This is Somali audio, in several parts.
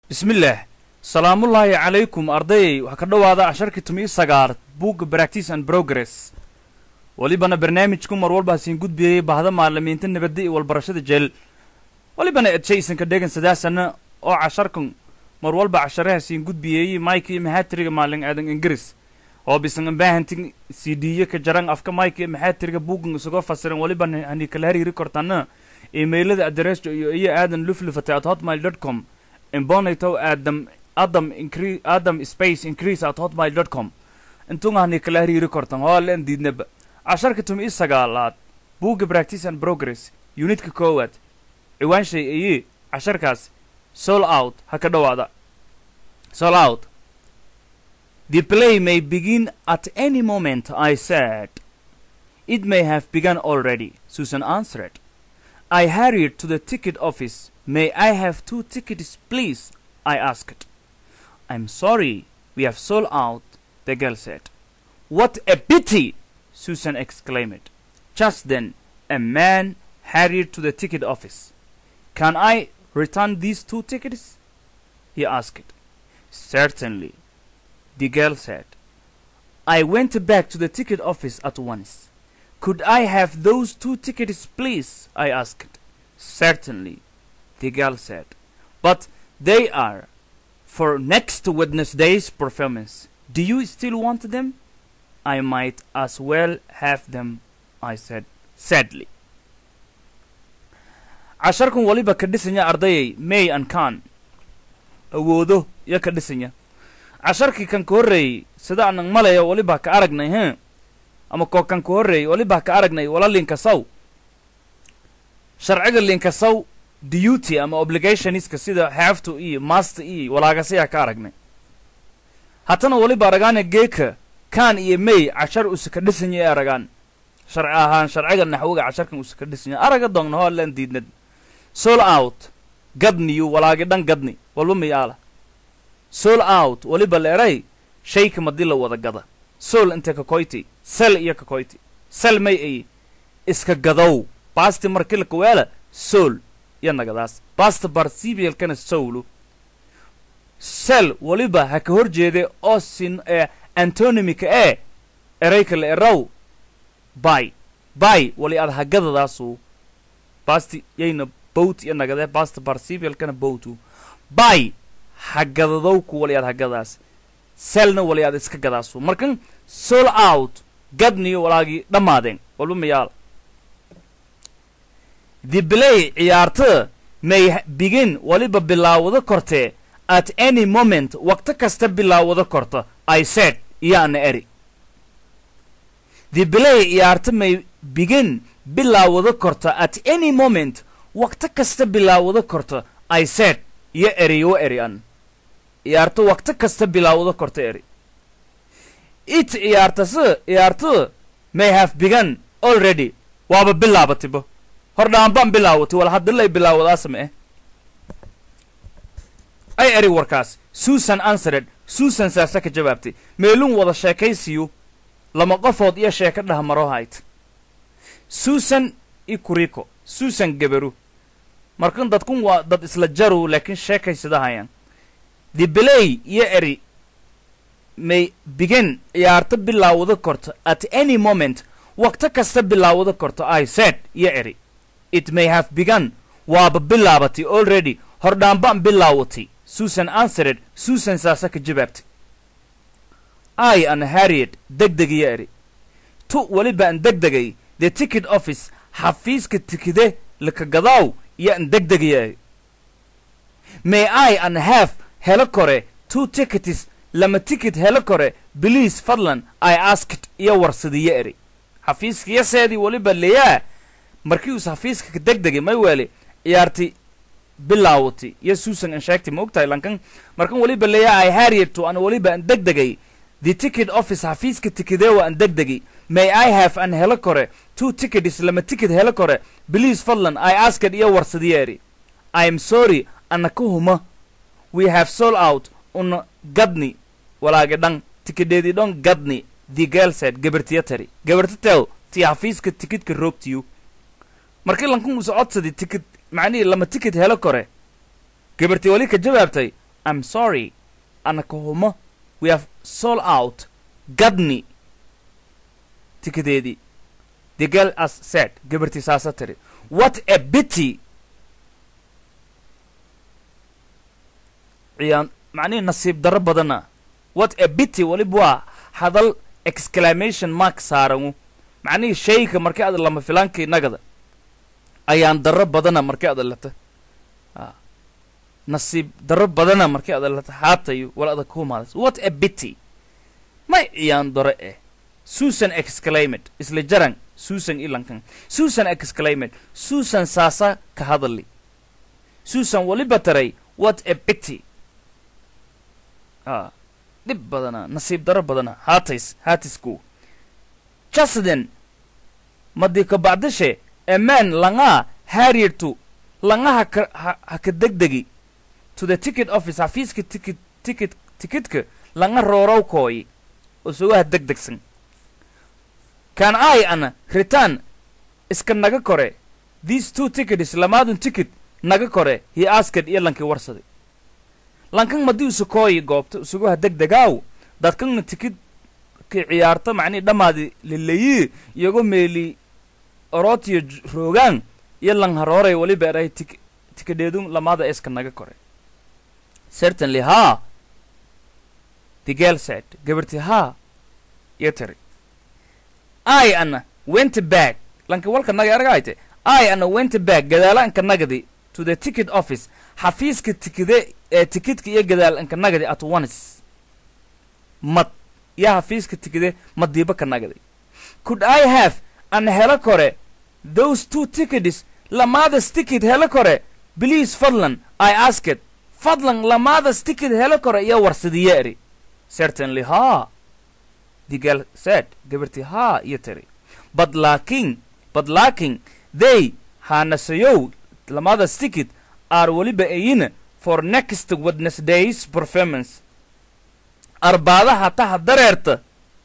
bismillaah salaamullaahi calaykum ardayay waxaa ka dhowaada casharkii tumiyo sagaar buugga practice and progress welibana barnaamijku mar walba hasiin gudbiyey bahda maalimiinta nabadda iyo walbarashada jeel welibana edshaysanka dhegan sadaasana oo casharkan mar walba cashare hasiin gudbiyeeyey mike iyo maxaatriga maalin aadan ingiriis oo bisan ambaahantin cd-yo ka jaran afka mike iyo maxaatriga buuggan isagoo fasiran welibana hani kala hariiri kortana emailada adreesjo iyo iyo aadan luflufate at hotmail dot com imbonito adam adam incre adam space increase at hotmail dot com intunga hani kala hariiri kortan hoo leen diidnaba casharka tumi i sagaalaad buugga practice and progress unitka koowaad ciwaanshay iyo casharkaas sol out ha ka dhowaada sol out the play may begin at any moment i said it may have begun already susan answered i hurried to the ticket office may i have two tickets please i asked i'm sorry we have sold out the girl said what a pity Susan exclaimed. Just then, a man hurried to the ticket office. Can I return these two tickets? he asked. Certainly, the girl said. I went back to the ticket office at once. Could I have those two tickets, please? I asked. Certainly, the girl said. But they are for next Wednesday's performance. Do you still want them? I might as well have them, I said sadly. casharkan waliba ka dhisanya ardayay may an kan awoodo iyo ka dhisanya casharkii kan ka horreeyey sida anan malaya waliba ka aragnay he ama koo kan ka horreeyey waliba ka aragnay wala linkasaw sharciga linkasaw duty ama obligationiska sida have-to iyo master iyo walaagasiyaa ka aragnay haddana waliba aragaana geeka kan iyo may cashar usa ka dhisanya ee aragaan sharci ahaan sharciga naxwiga casharkan usa ka dhisanya araga doogna hoo leen diidnad sol out gadniyu walaagi dhan gadni walba mayaala sol out waliba leeray shayka madii la wada gada sol inte kakoyti sel iyo kakoyti sel may ay iska gadow basti markilka weela sol iyo nagadaas basta barcibialkana sowlu sel waliba ha ka hor jeede oo sin ee antonymika ee erayka la eraw bay bay wali ad hagadadaasu basti yayna bowt iyo nagadee basta barcibialkana bowtu bay hagadadowku wali ad hagadaas selna wali ad iska gadaasu markan sol out gadniyo walaagii dhammaadeen walba mayaal the play ciyaartada may begin waliba bilaawado kortee at any moment waqto kasta bilaawado korto i said iyo ana eri the play ciyaarta may begin bilaawado korto at any moment waqto kasta bilaawado korto i said iyo eriyo eri an ciyaarto waqto kasta bilaawado korto eri it ciyaartase ciyaarto may have begun already waaba bilaabatibo hordhaanbaan bilaawatay wal haddilay bilaawadaasama eh ay eri warkaas susan answered susan saase ka jawaabtay meelun wada sheekaysiyu lama qofood iyo sheeko dhahmaro hayt susan i kuriko susan geberu markan dadkun waa dad isla jaru laakiin sheekaysidahayaan the belay iyo eri may begin ciyaarto bilaawado korto at any moment waqto kasta bilaawado korto i said iyo eri it may have begun waaba bilaabatay already hordhaanbaan bilaawatay susan answered susan saase ka jawaabtay i an harriet degdeg iyo eri tu weliba an degdegay the ticket office xafiiska tikide laka gadaaw iyo an degdeg iyo eri may i an have helo kore two tickets lama ticket helo kore beliase fadlan i asked iyo warsadiyo eri xafiiskiyaseedii weliba leyaa markii uus xafiiska ka degdegay may weeli ciyaartay bilaawatay iyo susan an sheegtay ma ogtahay lankan markan weliba leeyaa ay harrieto an weliba an degdegay the ticket office xafiiska tikedeewa an degdegay may i have an helo kore two tickets lama ticket helo kore beliase fadlan i asked iyo warsadiyeeri i am sorry ana ka huma we have sold out una gadni walaagi dhan tikedeedii dhan gadni the girl said gabartiya tari gabarta tew tii xafiiska tikidka roogtiyu markii lankan usa codsaday tikid macnihii lama ticket helo kore gabartii weli ka jawaabtay i'm sorry anaka humo we have sold out gadni tikadeedii the girl as said gabartii saasa tiri what a pity ciyaan macnihii nasiib darro badana what a pity waliba waa hadal exclamation mark saarangu macnihii shayga markii aad lama filaankii nagada ayaan darro badana markii aad lata nasiib darro badana markii aad lata haatayo wal adag ku maadas what a pity may ciyaan daro eh susan exclaimed isla jaran susan ilankan susan exclaimed susan saasa ka hadali susan waliba taray what a pity a dhib badana nasiib daro badana haatays haatisku jasden madi ka bacdashe eman langaa harriertu langaha ka ha- ha ka degdegi to the ticket office xafiiska ticket ticket tikitka langa roorow kooyi oo sugaha degdegsan kan ai ana return iska naga kore these two tickets lamaadun ticket naga kore he asked iyo lankii warsaday lankan madii usukooyi goobta usugaha degdegaaw dadkanna tikid ki ciyaarta macnii dhammaadi leleyi iyago meeli orootiyo j- roogaan iyo lang harooray waliba eray tik tikadheedun lamaada iska naga kore certainly ha the girl said gabarti ha iyo tiri I ana went back lanka walka naga argayte I ana went back gadaalanka nagadi to the ticket office xafiiska tikide ee tikidka iyo gadaalanka nagadi at once mad iyo xafiiska tikide madiiba ka nagadi could I have an helo kore those two tickets lamadas ticket helo kore please fadlan I asked fadlan lamadas ticket helo kore iyo warsadiye eri certainly ha the girl said gabartii haa iyo tiri but laakiin but laakiin they haanasayow lamadas ticket are weliba ayina for next wednesday's performance arbaadaha taha dareerta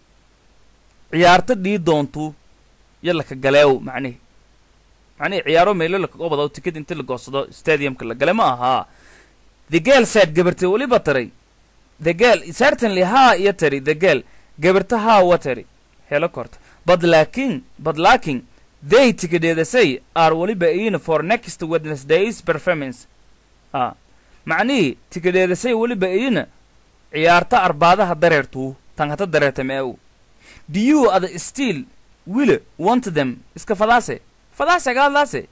ciyaarta dhii doontuu iyo laka galeew macnihi macnihi ciyaaro meelo lakaga wadaw ticket inti la goosado stadiumka la gale ma ahaa the girl said gabartii weliba taray the girl certainly haa iyo tiri the girl gabarta haa wateri helo korta but laakiin but laakiin they tikadheedasay are weliba ayina for next wednesday's performance a macnihii tikadheedasay weliba ayina ciyaarta arbaadaha dareertuu tan hata dareerta meew do you ada still wile want them iska fadaase fadaase gaadlaase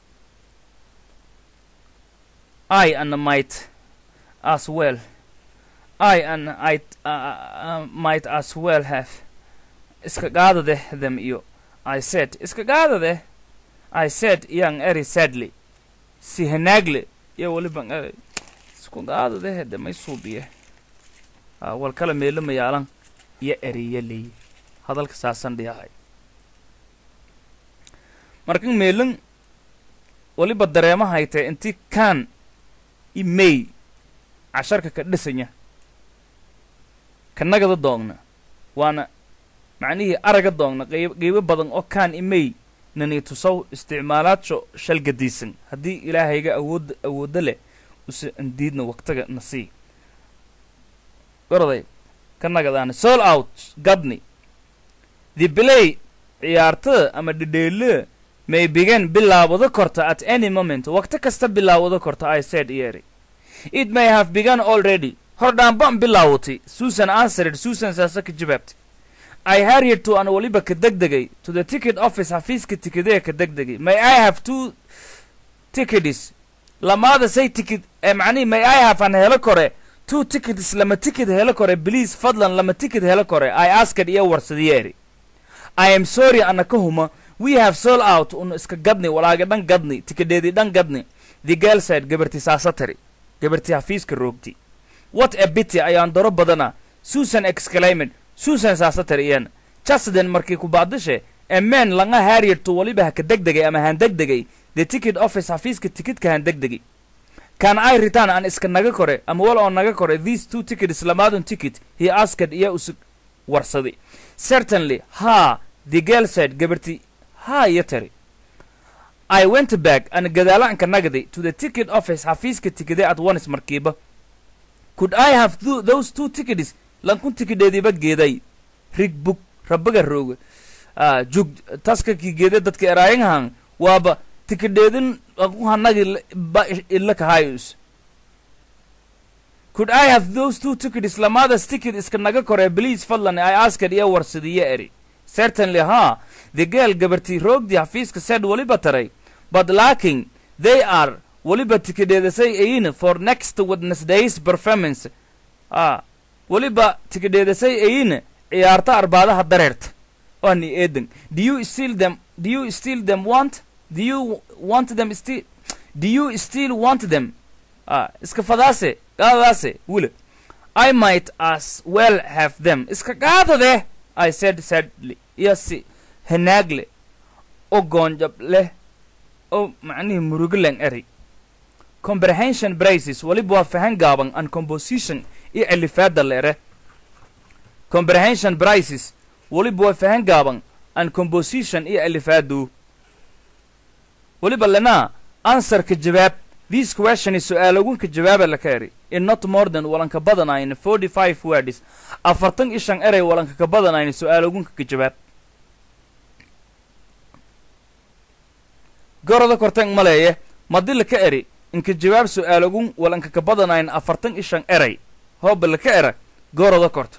i and might as well I and I uh, uh, might as well have iska qaadade them iyo I said iska qaadade I said young eri sadly si hanaagle iyo weliban eri isku qaadade hede may suubiye uh, wal kala meelo mayaalan iyo eriya leeyi hadalka saasan dhiyahay markan meelan weliba dareemahaytee intii kaan i may casharka ka dhisanya kanagada doogna waana macnihii araga doogna qeyb qeybo badan oo kaan imay nani tusow isticmaalaadso shalgadiisan haddii ilaahayga awoodda awoodda leh use andiidna waqtiga na sii oraday ka nagadaana sol out gadni the play ciyaartada ama dhedheele may begin bilaawado korta at any moment waqti kasta bilaawado korta i said yeeri it may have begun already hordhaanbaan bilaawatay susan answered susan saase ka jawaabtay i harried to an waliba ka degdegay to the ticket office xafiiska tikidee ka degdegay may i have two tickets lamaada say ticket ee macnihi may i have an helo kore two tickets lama ticket helo kore please fadlan lama ticket helo kore i asked iyo warsadiyeeri i am sorry ana ka huma we have sold out un iska gadni walaaga dhan gadni tikedeedii dhan gadni the girl said gabarti saasa tiri gabartii xafiiska roogti what a bity ayaan daro badana susan exclaimed susan saasa tiri iyana jusden markii ku baadishe a man langa harriertu waliba ha ka degdegay ama han degdegay the ticket office xafiiska tikidka han degdegi can i return aan iska naga kore ama wal oo naga kore these two tickets lamaadun ticket he asked iyo usu warsaday certainly ha the girl said gabarti ha iyo tiri I went back and gadaalaanka nagday to the ticket office xafiiska tikide at once markiiba could i have th those two tickets lankun tikidheediiba geeday rig bug rabaga rooga ah jug taska ki geede dadka eraayanhan waaba tikidheedin lankun hanagi ba ila kahayus could i have those two tickets lamadas ticket iska naga koree please fadlan i asked iyo warsadiyo eri certainly ha the girl gabartii roogdii xafiiska said weliba taray but lacking they are weliba tikidheedasay ayin for next wednesday's performance ah weliba tikidheedasay ayin ciyaarta arbaadaha dareerta ani eedan do you still them do you still them want do you want them still do you still want them ah iska fadaase qaadadaase wile i might as well have them iska qaadade i said sadly iyo si hanaagle oo goonjab leh oo macnihii murugalan eri comprehension braces weliba waa fahan gaaban and composition iyo celifaada leere comprehension braces weliba waa fahan gaaban and composition iyo celifaadu weliba lenaa answerka jawaab this question is su-aalogunka jawaaba laka eri in not more than walanka badanayn forty five words afartan iyo shan erey walanka ka badanayn su-aalogunka ka jawaab goroda korteen maleeye madi laka eri inka jawaab su-aalogun walanka ka badanayn afartan iyo shan erey hooba laka era goroda korta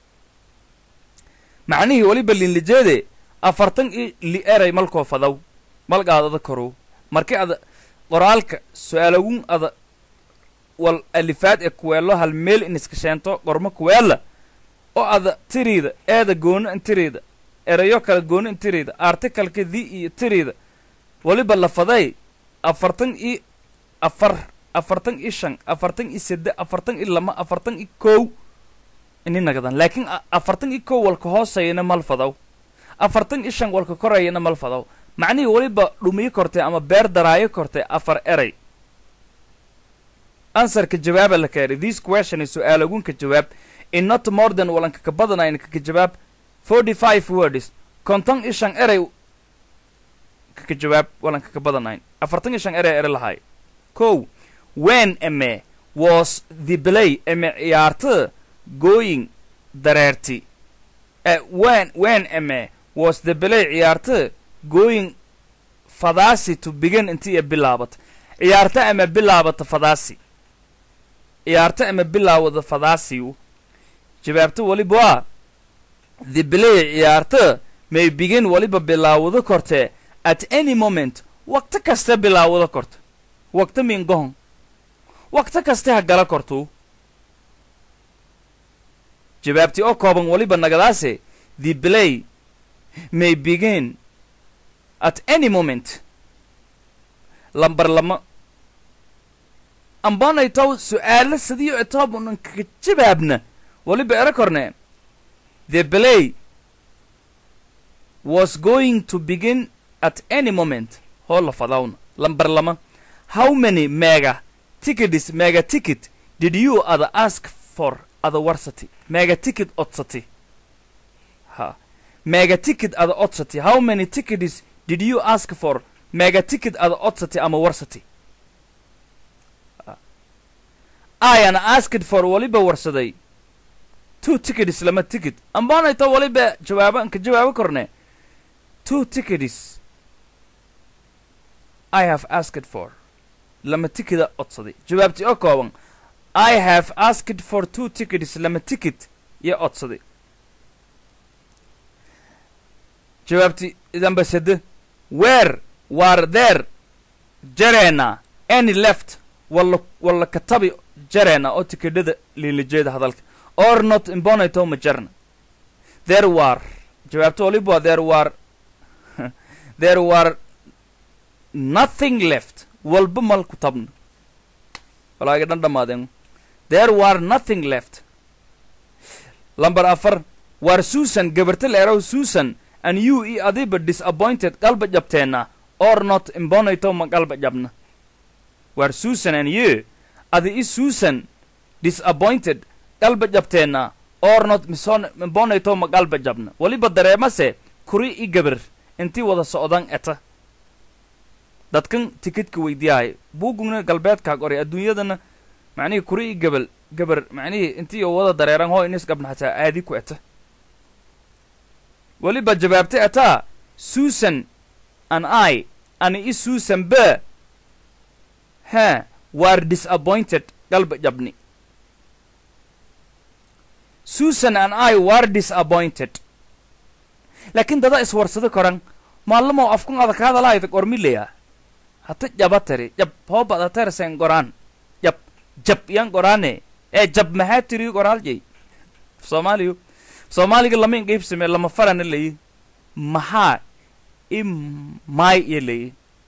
macnihii weliba linlijeede afartan iyo li erey malkoo fadaw malgaadada korow marki ada qoraalka su-aalogun ada wal alifaad ee kuweelo hal meel in iska sheento qormo kuweela oo ada tiriida eeda gooni in tiriida erayo kale gooni in tiriida articalka di iyo tiriida weliba lafaday afartan iyo afar afartan iyo shan afartan iyo sedde afartan iyo lama afartan iyo kow ini nagadan laakiin afartan iyo kow walka hoosayana mal fadaw afartan iyo shan walka korayana mal fadaw macnihii weliba dhumiyo kortay ama beer daraayo kortay afar erey answerka jawaaba la kaeri this question is su-aalogunka jawaab in not more than walanka ka badanayn kaka jawaab forty five words konton iyo shan erey kaka jawaab walanka ka badanayn afartan iyo shan erey ere lahay kow when eme was the play eme ciyaarta going dareerti uh, when when eme was the play ciyaarta going fadaasi to begin intii ay bilaabato ciyaarta ama bilaabata fadaasi ciyaarta ama bilaawada fadaasiyu jawaabta weliba waa the play ciyaarta may begin weliba bilaawado kortee at any moment waqti kasta bilaawado korto waqti mingohon waqti kasta ha gala kortuu jawaabtii oo kooban weliba nagadaase the play may begin at any moment lambar lama ambanaytow su-aalo sidiyo etoobunan kaga jawaabna weliba ero korne the play was going to begin at any moment hoo la fadawna lambar lama how many mega tickets mega ticket did you other ask for other warsati mega ticket odsati ha mega ticket other odsati how many tickets did you ask for mega ticket other odsati ama warsati I an asked for waliba warsaday two tickets lama ticket ambaanayta waliba jawaaba ka jawaabo korne two tickets I have asked for lama ticketa odsaday jawaabtii oo kooban I have asked for two tickets lama ticket iyo odsaday jawaabtii idanba sede where were there jareena any left walla walla katabi jareena oo tikidhada liilijeeda hadalka or not imbonayto ma jarna there were jawaabta waliba waa there were there were nothing left walba mal ku tabna walaaga dhan dhammaadeen there were nothing left lamber afar war susan gabarta leerow susan and you i adiba disappointed qalba jabteenna or not imbonayto ma qalba jabna war susan and you adi i susan disappointed qalba jabteenna or not mison imbonayto ma qalba jabna weliba dareemase kuri i gabar intii wada socdan eta dadkan tikidka weydiyahay buuguna galbeedkaa qoray adduunyadana macnihii kuri i gabal gabar macnihii intii oo wada dareeran hoo inis gabna hataa aadi ku eta weliba jawaabtay ataa susan an i ani i susan be ha were disappointed galba jabni susan an i were disappointed laakiin dada iswarsado koran maalamo afkun ada ka hadalaayda qormileya hata jaba tari jab hoobada tersen goraan jab jab yan goraane ee jab maxaa tiri goraaljay soomaaliyu soomaaliga lama inqaybsame lama farana layi maxaa i maay iyo layi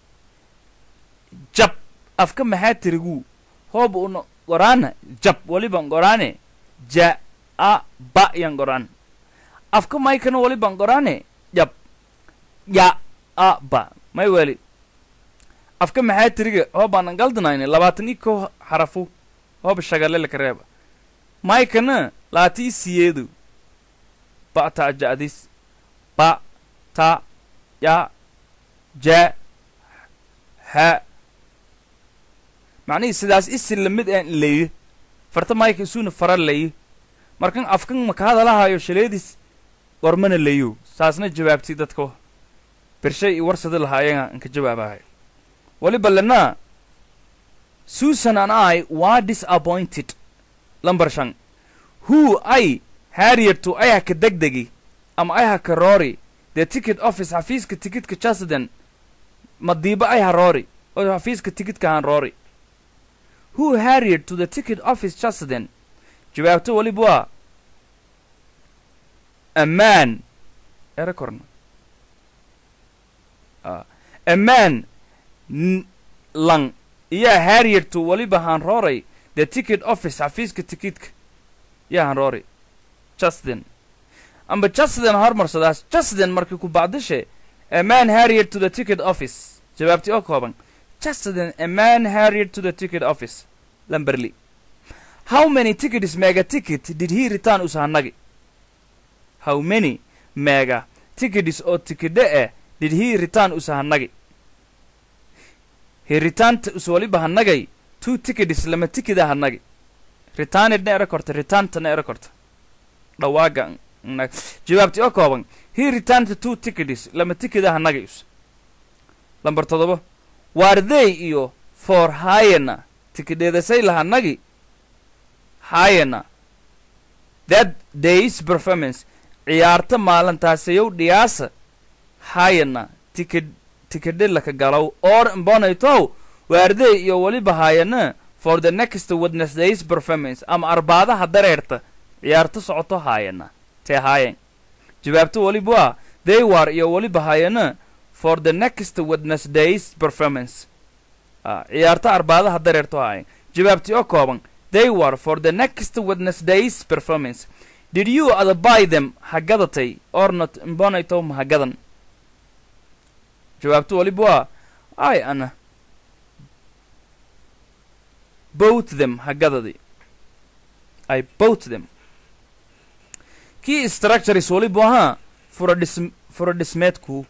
jab afka maxaa tirigu hooba una goraana jab waliban goraane ja a ba yan goraan afka maykana waliban goraane jab ya a ba may weli afka maxaa tiriga hoobaanan galdanayne labaatan i ko xarafu hooba shagale laka reeba maykana laati i siyeedu ba ta ja'dis ba ta ya ja ha macnihii sidaas isi lamid aan layi farta mayka isuna fara layi markan afkan maka hadalahayo shaleedis gormana layo saasna jawaabtay dadka bershay i warsada lahaayaga inka jawaabahay waliba lena susan and i were disappointed lambar shan who i harriet to ayaha ka degdegi ama ayaha ka roori the ticket office xafiiska tikitka jasden madiiba ayaha roori oo xafiiska tikitka han roori who harriet to the ticket office jasden jawaabto waliba waa a man ere korna a man lang iyaa harriet to waliba han rooray the ticket office xafiiska tikitka yaa han roori justin amba justin hormarsadaas justin markii ku bacdishe a man harriet to the ticket office jawaabtii oo kooban justin a man harriet to the ticket office lamberly how many tickets mega ticket did he return usahanagi how many mega tickets oo tikidhe eh did he return usahanagi he returned uswaliba hanagay two tickets lama tikida hanagi returned na era korta returned na era korta dhawaaga jawaabtii oo kooban he returned two tickets lama tikida hanagi us lambar todoba waarday iyo for hayena tikidheedasay lahanagi hayena that days performance ciyaarta maalintaasayow dhiyaasa hayena tikid tikidhe laka galow or mbonaytow waarday iyo weliba hayena for the next wednesdays performance ama arbaadaha dareerta ciyaarta socoto hayena tee haayen jawaabto weliba waa they war iyo weliba hayena for the next wednesdays performance ciyaarta arbaadaha dareerto haayen jawaabtii oo kooban they were for the next wednesdays performance did you ada buy them hagadatay or not mbonaytow ma hagadan jawaabto weliba waa ay ana both them hagadadi i both them kii structures weliba ahaa furadhis furadhismeedku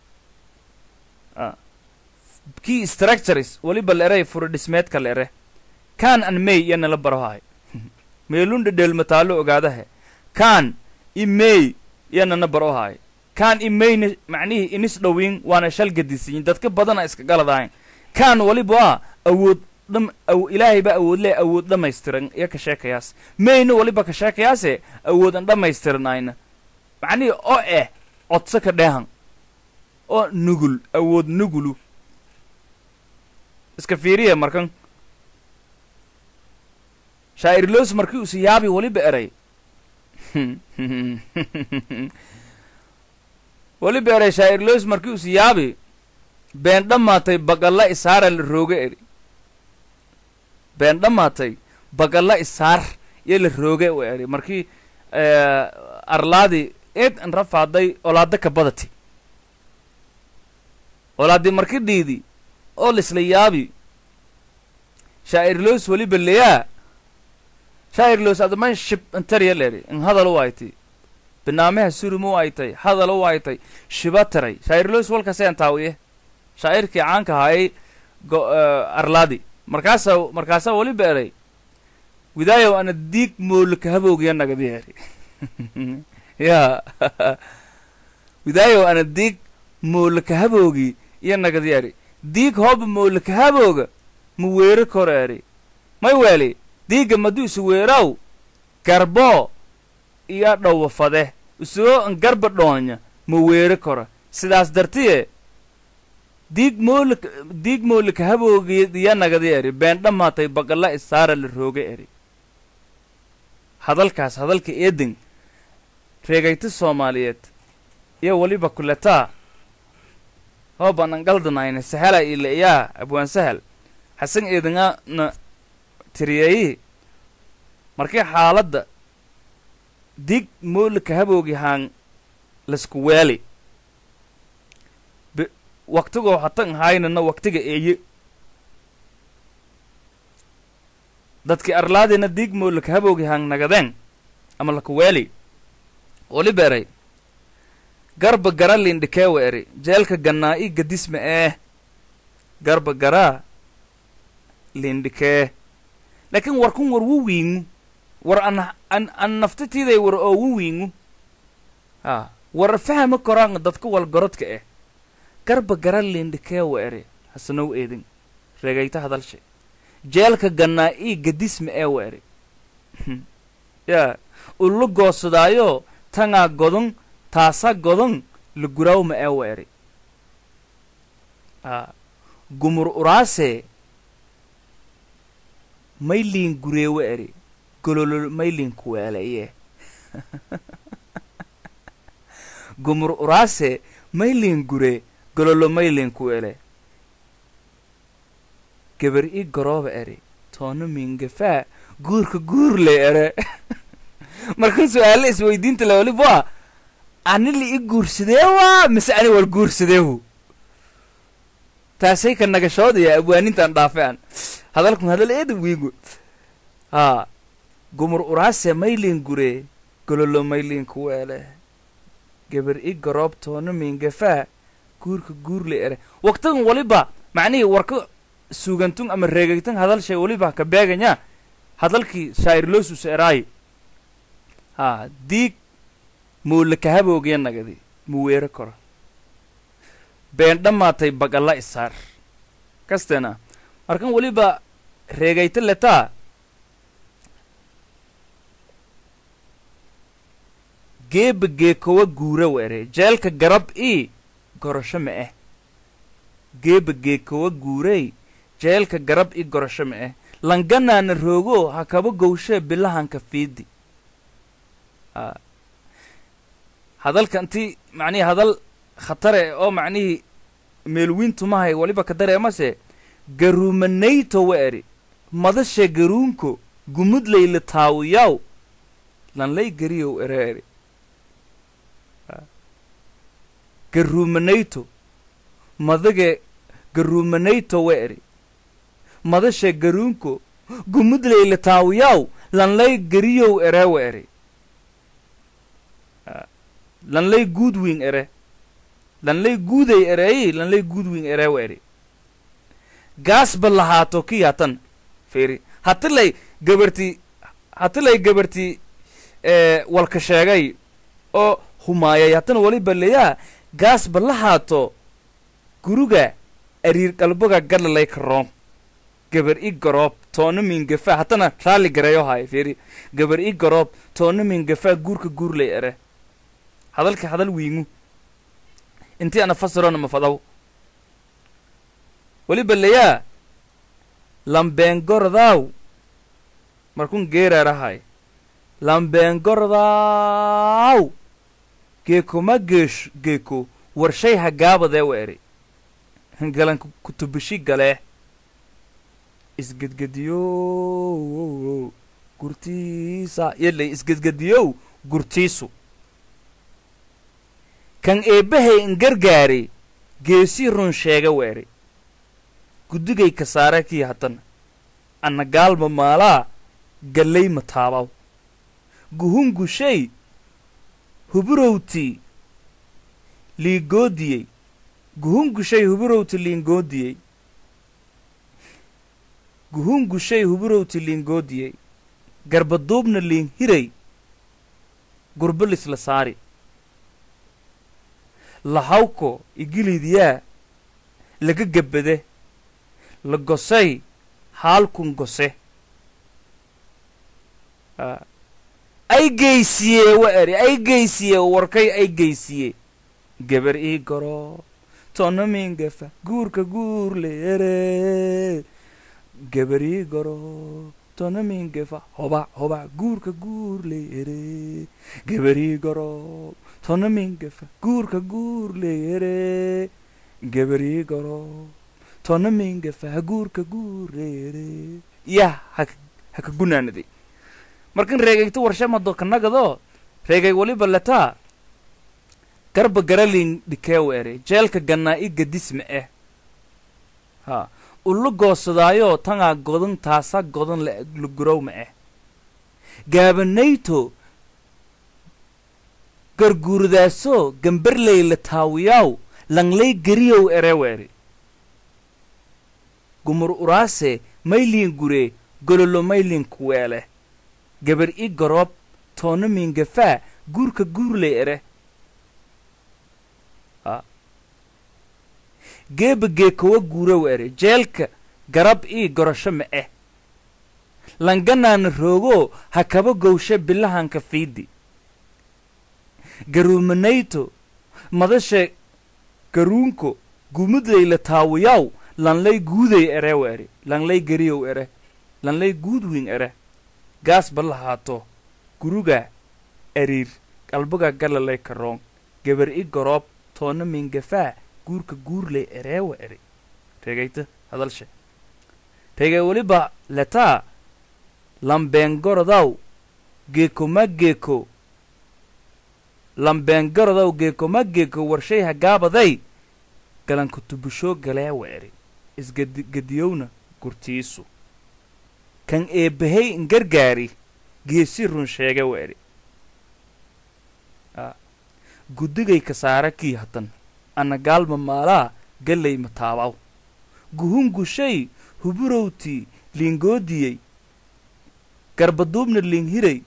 kii structures weliba leeray furadhismeedka leere kan an may iyo nala barahaay meelunda dheelmataalo ogaadahe kan i may iyo nana barohaay kan i mayna macnihii inis dhowiin waana shal gadisiyin dadka badana iska galadahayn kan weliba ah awood dham aw ilaahay baa awood leh awood dhammaystiran iyo ka sheekayaas mayna weliba ka sheekayaase awood an dhammaystiranayna macnihii oo eh codso ka dheehan oo nugul awood nugulu iska fiiriya markan shaa'irloos markii usi yaabi weliba eray weliba eray shaa'irloos markii usi yaabi been dhammaatay bagalla isaara la rooga eri been dhammaatay bagalla isaar iyo la rooge u eri markii arlaadii eed an rafaaday olaada ka badati olaadii marki dhiidi oo lisla yaabi shaa'irloos weliba leyaa shaa'irloos adaman shib antariya leri in hadal u aytay binaamaha surumu aytay hadal u aytay shiba taray shaa'irloos walkaseen taawiye shaa'irkii caanka ahaayay arlaadi markaasa markaasaa weliba eray widaayow ana diig moolika habowgiya nagadi eri ya widaayow ana diig moolika habowgi iyo nagadi eri diig hooba moolika habowga ma weeri koro eri may weeli diigga maduu isu weeraw garbo iyo dhowa fade isoo an garba dhoonya ma weeri koro sidaas dartiye diig moolika diig moolika habowgi iyo nagadi eri been dhammaatay baqalla isaara la rooga eri hadalkaas hadalka eedin reegayta soomaaliyeed iyo weliba kuletaa hooban an galdanayna sahala ila iyaa abwaan sahal xasan eedinga na tiriyeeyi markii xaaladda dig moolika habowgi haan lasku weeli waktigoo hatan haynana waktiga eeye dadki arlaadina dig moolika habowgi haan nagadeen ama lakuweeli wali beeray garba gara lindhikeewa eri jeelka gannaa i gadisma ee garba garaa lindhikee laakiin warkun war wu wiingu war an an an naftatiiday war oo wu wiingu ha war fahama koraan dadka walgorodka eh garba gara lindhikeewa eri hasanow eedin reegayta hadalshe jeelka gannaa ii gadisma eewa eri yaa ulu goosadaayo tangaa godon taasa godon laguraawma eewa eri a gumur uraase mayliin gureewa eri gololo mayliin kuweeleye gumur uraase mayliin gure gololo mayliin kuweele gabar i garooba eri toona miingafaa guurka guurle ere markan su-aale isweydiinta le waliba ani la i guursadeewa mise ani wal guursadeehu taasay ka nagashoodaya abwaanintaan dhaafe an hadalkun hadal eeda wiigu haa gumur uraase maylin gure gololo maylin kuweele gabar i garoob toona miingafaa guurka guurle ere waktadan waliba macnihii warka suugantun ama reegaytan hadalshay waliba ka beeganya hadalkii shaa'irloosus eraayi haa diig muulaka habowgiya nagadi mu weero koro been dhammaatay baqalla isaar kasteena markan weliba reegayta letaa geeba geekowa guura were jeelka garab ii gorosho ma eh geeba geekowa guurey jeelka garab ii gorosho ma eh langanaana roogo ha kaba gowshee bilahanka fiidi a hadalka intii macnihii hadal khatare oo macnihii meelwiintumahay waliba ka dareemase garuumanayto wa eri madashe garuunko gumudlay la taawiyaw lanlay gariyow ere eri garuumanayto madage garuumanayto wa eri madashe garuunko gumudlay la taawiyaw lanlay gariyow ere wa eri lanlay guudwing ere lanlay guuday ereeyi lanlay guudwing ere wa eri gaasba lahaato kiyatan fiiri hatilay gabarti hatilay gabarti walka sheegay oo humaayay hatana waliba leyaa gaasba lahaato guruga ariir qalboga gadlalay karoom gabar i garoob toona mingafa hatana raalli gareeyo haay fiiri gabar i garoob toona mingafa guurka guurlay ere hadalka hadal wiingu intii ana fasirona mafadaw weliba leyaa lambeengordaaw markun geeraarahay lambeengordaaw geeko ma geesh geeko warshay hagaabadee wa eri galan kutubishi galee isgedgediyow gurtiisa yadlay isgedgediyow gurtiisu kan eebbahay in gargaari geesii run sheega weeri guddigay ka saare kii hatana anna gaalma maalaa gallay ma taabaw guhungushay huburowtii liigoodiyey guhungushay huburowti liingoodiyey guhungushay huburowti liingoodiyey garbaduubna liin hiray gurbalis la saari lahawko igiliidyaa laga gabbade la gosay haalkun gose ay geysiye wa eri ay geysiye warkay ay geysiye gabar ii garo tonna mingafa guurka guur le ere gabar ii garo tonna mingafa hoba hoba guurka guur le ere gabar ii garo tonna mingafa guurka guur le ere gabar ii garo tonna mingafa guurka guur le ere yah haka haka gunaanaday markan reegayto warshamado kanagado reegay waliba letaa garba garalin dhikeew ere jeelka gannaa i gadisma eh ha ula goosadaayo tangaa godan taasa godan lagurowma eh gaabanayto garguurdaaso gambarley la taawiyaw langlay gariyow erew ere gumur uraase mayliin gure gololo mayliin kuweele gabar i garoob toonna miingafaa guurka guurley ere geeba geekowa guurow ere jeelka garab ii gorasho ma eh langanaana roogo ha kaba gowshe bilahanka fiidi garuumanayto madasha garuunko gumudley la taawiyaw lanlay guuday erew ere lanlay gariyow ere lanlay guudwin ere gaas ba lahaato guruga ariir qalbaga galalay karoon gabar i garoob toonna mingafaa guurka guurley ereewa eri reegayta hadalshe reegay weliba letaa lambeengorodaw geeko ma geeko lambeengorodaw geeko ma geeko warshay hagaabaday galanka tubushoo galeewa eri isgadiyowna gurtiisu kan eebbahay ingargaari geesi run sheege wa eri guddigay kasaara kii hatan ana gaalma maalaa gallay mataabaw guhun gushay huburowtii liingoodiyey garbaduubna liinhiray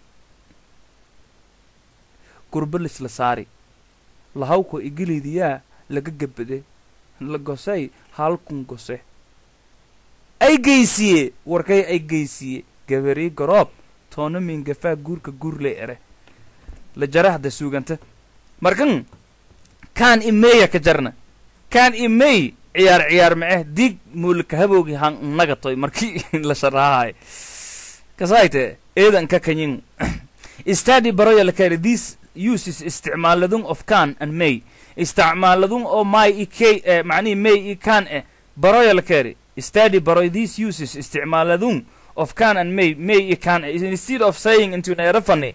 gurbalis la saari lahawko igiliidiyaa laga gabbade la gosay haalkun gose ay geysiye warkay ay geysiye gabarii garoob toonna miingafaa guurka guurley ere la jarahda suuganta markan kaan imeeya ka jarna kaan imey ciyaar ciyaar maceh diig muulika haboogi han nagatoy markii la sharahahay kasaayte eedan ka kanyin study baroya lakari these uses isticmaaladun of can and may isticmaaladun oo may i k eh, macnihi may i can eh baroya lakari study baroy these uses isticmaaladun of can and may may i can eh instead of saying into an erafani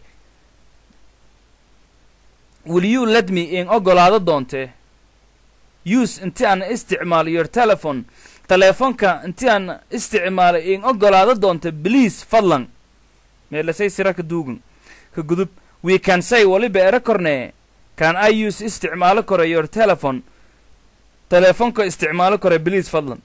will you let me in ogolaado doontee use inti aan isticmaalo your telephone teleefonka inti aan isticmaalo in ogolaado doonte please fadlan meelasay sira ka duugan ka gudub we can say waliba ere kornee can i use isticmaalo kore your telephone teleefonka isticmaalo kore please fadlan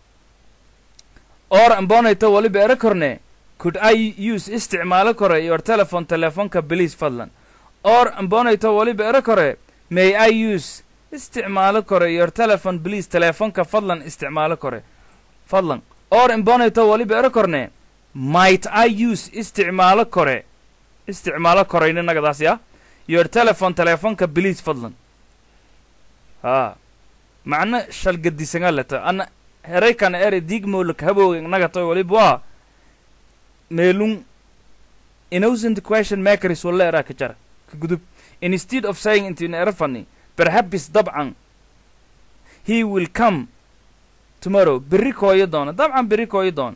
or ambonayto waliba ere kornee could i use isticmaalo kore your telephone teleefonka please fadlan or ambonayto waliba ere kore may i use isticmaalo kore your telephone please teleefonka fadlan isticmaalo kore fadlan or imbonayto waliba ere korne might i use isticmaalo kore isticmaalo korayna nagadaas ya your telephone teleefonka please fadlan ha macno shalgadisanga leta ana heraykan ere digmolak habooga nagatoy waliba waa meelun innocent question makers wala eraa ka jara ka gudub instead of saying into an erafani perhaps dabcan he will come tomorrow berri kooyo doona dabcan berri kooyo doona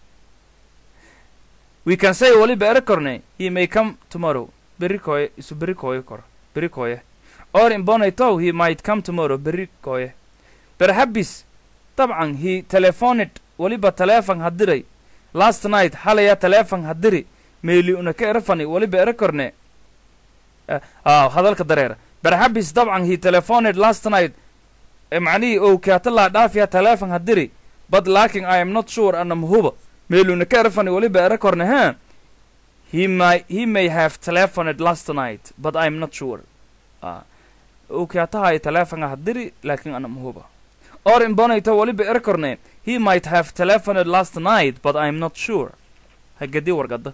we can say waliba ere korne he may come tomorrow berri kooye isu berri kooyo koro berri kooye or imbonaytow he might come tomorrow berri kooye perhaps dabcan he telephoned waliba teleefon hadiray last night xalaya teleefon hadiri meeli una ka erafani waliba ere korne ah hadalka dareera perhaps dabcan he telephoned last night macnihii ow kaatala dhaafiya teleefon hadiri but laakin i am not sure ana mahuba meeluna ka erafani waliba ere korne ha he may he may have telephoned last night but i'm not sure ah okay tahay telefonga hadiri laakiin ana mahuba or imbonayta waliba erkorne he might have telephoned last night but i'm not sure hagadi wargada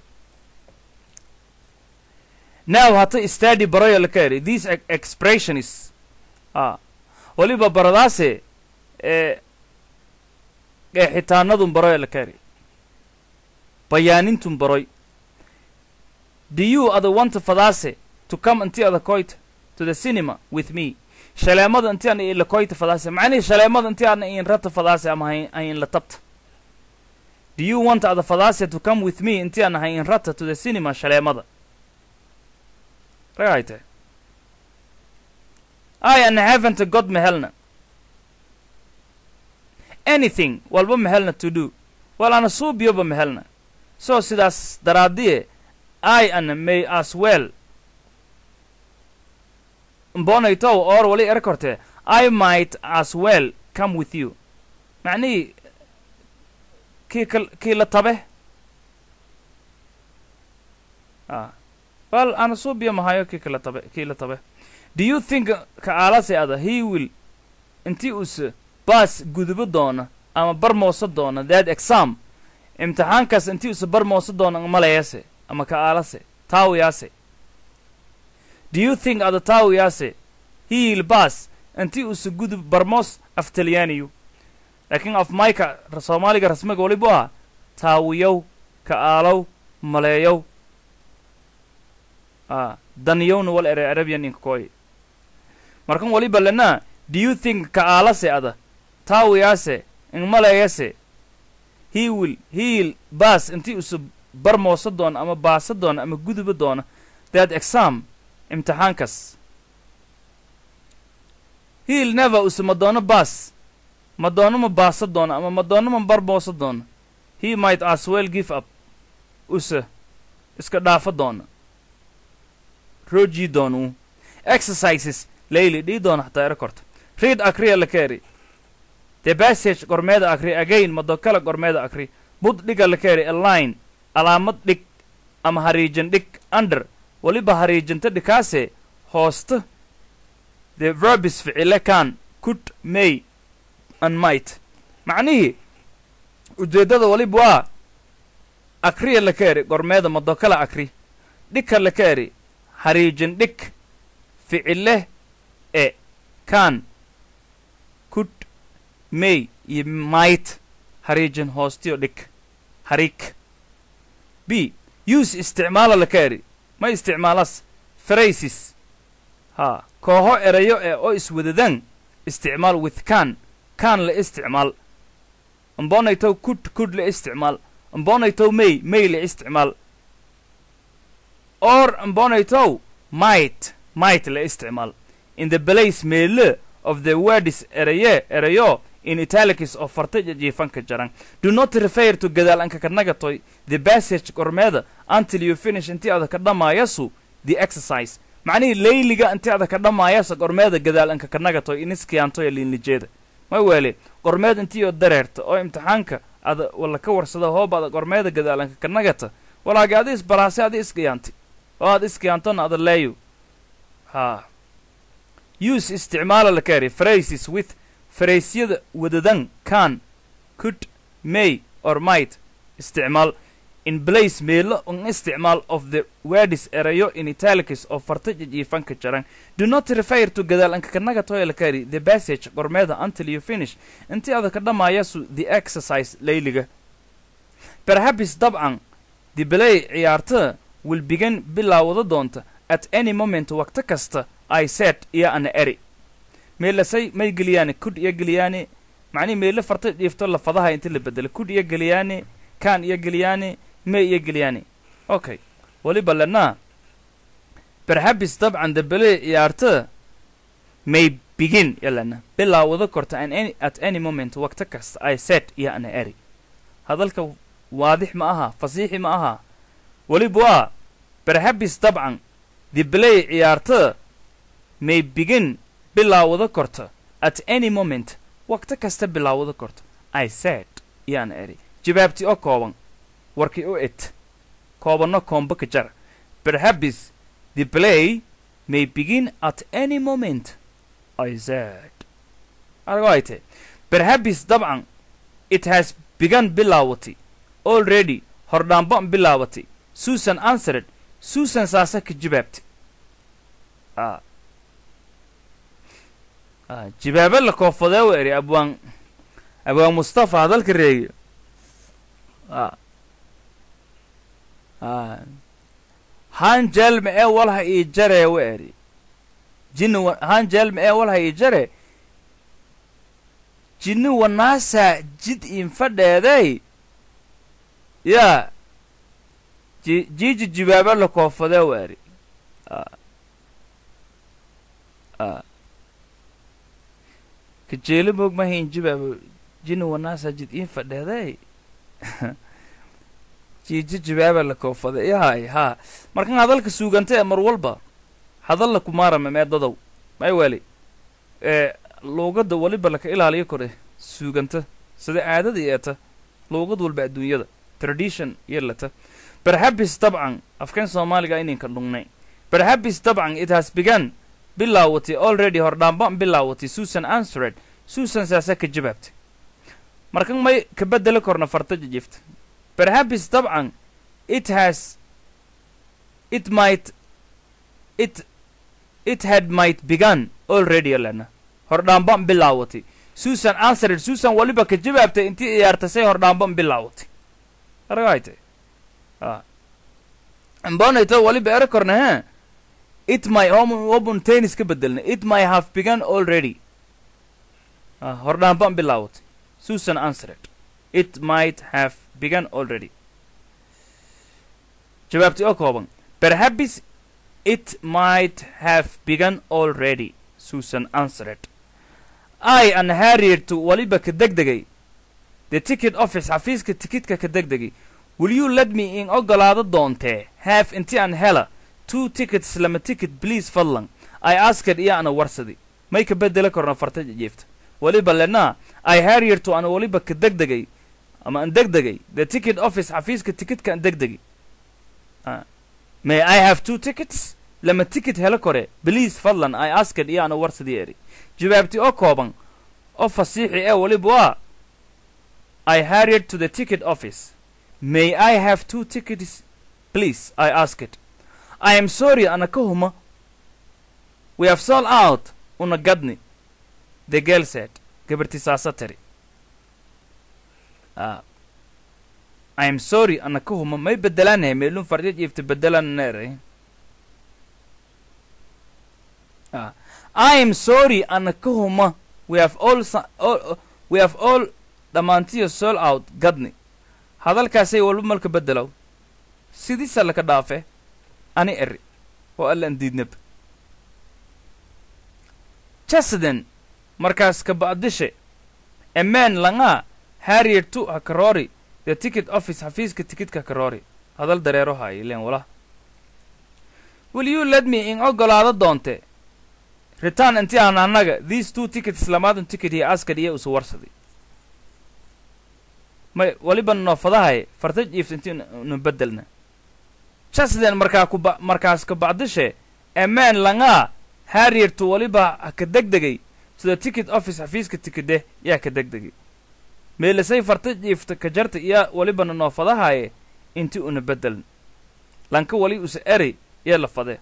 now hata study barayo la ka eri this ex- expression is ah waliba baradaase ee qeexitaanadun baroy la ka eri bayaanintun baroy do you ada want fadaase to come inti ada koyta to the cinema with me shaleemada inti ana ila koyta fadaase macnihi shaleemada inti ana in rata fadaase ama hayn hayn la tabta do you want ada fadaase to come with me inti ana hayn rata to the cinema shaleemada ragayte I and haven't got mehelna anything walba mehelna to do wal ana suubiyoba mehelna so sidaas daraadiye I and may as well mbonaytow or wali erkorte I might as well come with you macnihii kii kal kii la tabe ah wal ana suubiyo mahayo kii kala tabe kii la tabe do you think ka aalase ada he will intii uuse baas gudubo doona ama bar moosa doona that exam imtixaankaas intii uuse bar moosa doona malayase ama ka aalase taawiyaase do you think ada taawiyaase he will baas intii uuse gudub barmoos af talyaaniyu laakiin af mayka ra- soomaaliga rasmiga walibu ah taawiyow ka aalow maleeyow ah daniyowna wal ere arabian inka koy markan waliba lena do you think ka aalase ada taawiyaase ingmaleeyase he will he will baas intii usu bar moosa doona ama baasa doona ama guduba doona that exam imtixaankas he will never use ma doono baas ma doono ma baasa doona ama ma doono ma bar moosa doona he might as well give up use iska dhaafa doona roojii doonuu exercises layli dhii doona xataa ero korta read akriya la keeri the passage gormeeda akri again madokala gormeeda akri bud dhiga la keeri a line alaamad dhig ama hariijan dhig under waliba hariijanta dhikaase hoosta the verbis ficile kan could may and might macnihii ujeeddada waliba waa akriya la keeri gormeeda madokala akri dhigka la keeri hariijan dhig ficile e kan could may iyo might hariijan hoostiyo dhig hariik b use isticmaala la kaeri ma isticmaalas phrases ha kooho erayo ee oo iswadadan isticmaal with kan kan la isticmaal ambonaytow could could la isticmaal ambonaytow may may la isticmaal or ambonaytow might might la isticmaal in the place meele of the words eraye erayo in italics oo farta jiifanka jaran do not refer to gadaal anka kanagatoy the passage gormeeda until you finish intii ada ka dhamaayasu the exercise macnihii layliga intii ada ka dhamaayasa gormeeda gadaal anka kanagatoy iniskiyaantoy liinlijeeda ma weele gormeed intiioo dareerta oo imtixaanka ada wala ka warsada hooba ada gormeeda gadaal anka kanagata walaagi adi isbaraase adi iskiyaanti oo aad iskiyaantona ada leeyo ha use isticmaala la kaari phrases with fraysyada wadadan can could may or might isticmaal in place meelo un isticmaal of the words erayo in italics oo farta jijiifanka jaran do not refer to gadaal anka kanaga toya la kaari the passage gormeeda until you finish intii ada ka dhamaayasu the exercise layliga perhaps dabcan the play ciyaarta will begin bilaawada doonta at any moment waqti kasta i said iyo ana eri meelasay may geliyaane kudh iyo geliyaane macnihi meele farta dhiifto lafadaha inti la bedelo kudh iyo geliyaane kan iyo geliyaane may iyo geliyaane okay waliba lenaa perhaps dabcan debele ciyaarta may begin yalana bilaawada korta an any at any moment waqti kasta i said iyo ana eri hadalka waadix ma aha fasiixi ma aha waliba waa perhaps dabcan the play ciyaarta may begin bilaawada korta at any moment waqti kasta bilaawada korta i said yaan eri jawaabtii oo kooban warkii u et koobanno koomba ka jar perhaps the play may begin at any moment i said argo ay tahay perhaps dabcan it has begun bilaawatay already hordhaanban bilaawatay susan answered susan saasa ka jawaabtay ah ah jawaabe la koofadee u eri abwaan abwaan mustafa hadalka reegiyo ah ah han jelma ee walha ii jaree u eri jinni wa han jelma ee walha ii jare jinni wanaasa jid infadheeday yaa ji jiiji jibaaba la koofadee u eri ah ah kajeelo moog mahayn jibaaba jinni wanaasa jid infadheeday jiiji jibaaba la koofada yahay haa markan hadalka suuganta ee mar walba hadalla kumaarama meedadow may weli ee luugadda weliba laka ilaaliyo kore suuganta sida caadada eeta luugad walba adduunyada tradition iyo lata perhaps dabcan afkan soomaaliga ininka dhungnay perhaps dabcan it has begun bilaawatay already hordhaanban bilaawatay susan answered susan saasa ka jawaabtay markan may ka bedeli korna farta jijifta perhaps dabcan it has it might it it had might begun already lana hordhaanban bilaawatay susan answered susan waliba ka jawaabtay intii ciyaartasay hordhaanban bilaawatay aragayte ah ambonayto waliba ere korna he it my home open tennis ka bedelna it may have begun already ah hordhaanban bilaawatay susan answered it might have begun already jawaabtii oo kooban perhaps it might have begun already susan answered i an harriet waliba ka degdegay the ticket office xafiiska tikidka ka degdegay will you let me in ogolaado doontee have inti an hela two tickets lama ticket please fadlan i asked iyo ana warsadi may ka bedeli korna farta jiifta waliba lenaa i harriet ana waliba ka degdegay ama an degdegay the ticket office xafiiska tikidka an degdegay Ah. may i have two tickets lama ticket helo kore please fadlan i asked iyo ana warsadii eri jawaabtii oo kooban oo fasiixi ee waliba waa i harried to the ticket office may i have two tickets please i asked i am sorry ana ka huma we have sold out una gadni the girl said gabartii saasa tiri ah I am sorry ana ka huma may bedelanahay meelun fardid ifta bedelan neeray ah I am sorry ana ka huma we have all, sa- all we have all dhammaantiyo sold out gadni hadalkaasay walba malka bedelow sidiisa laka dhaafe ani eri oo allan diidnab jasden markaas ka ba'dishe a man langaa harriet tu hakarori the ticket office xafiiska tikidka karoori hadal dareero haay leen wala will you let me in ogolaado doonte return inti aan annaga these two tickets lamaadun ticket iyo askar iyo isu warsaday may waliba noofadahay farta jiift inti nu bedelna jasden markaa ku ba markaas ka bacdishe amaan langaa harriertu waliba ha ka degdegay sida ticket office xafiiska tikide yaa ka degdegay meelasay farta jiifta ka jarta iyo walibana noofadahaye inti una bedeln lanka wali usa eri iyo la fade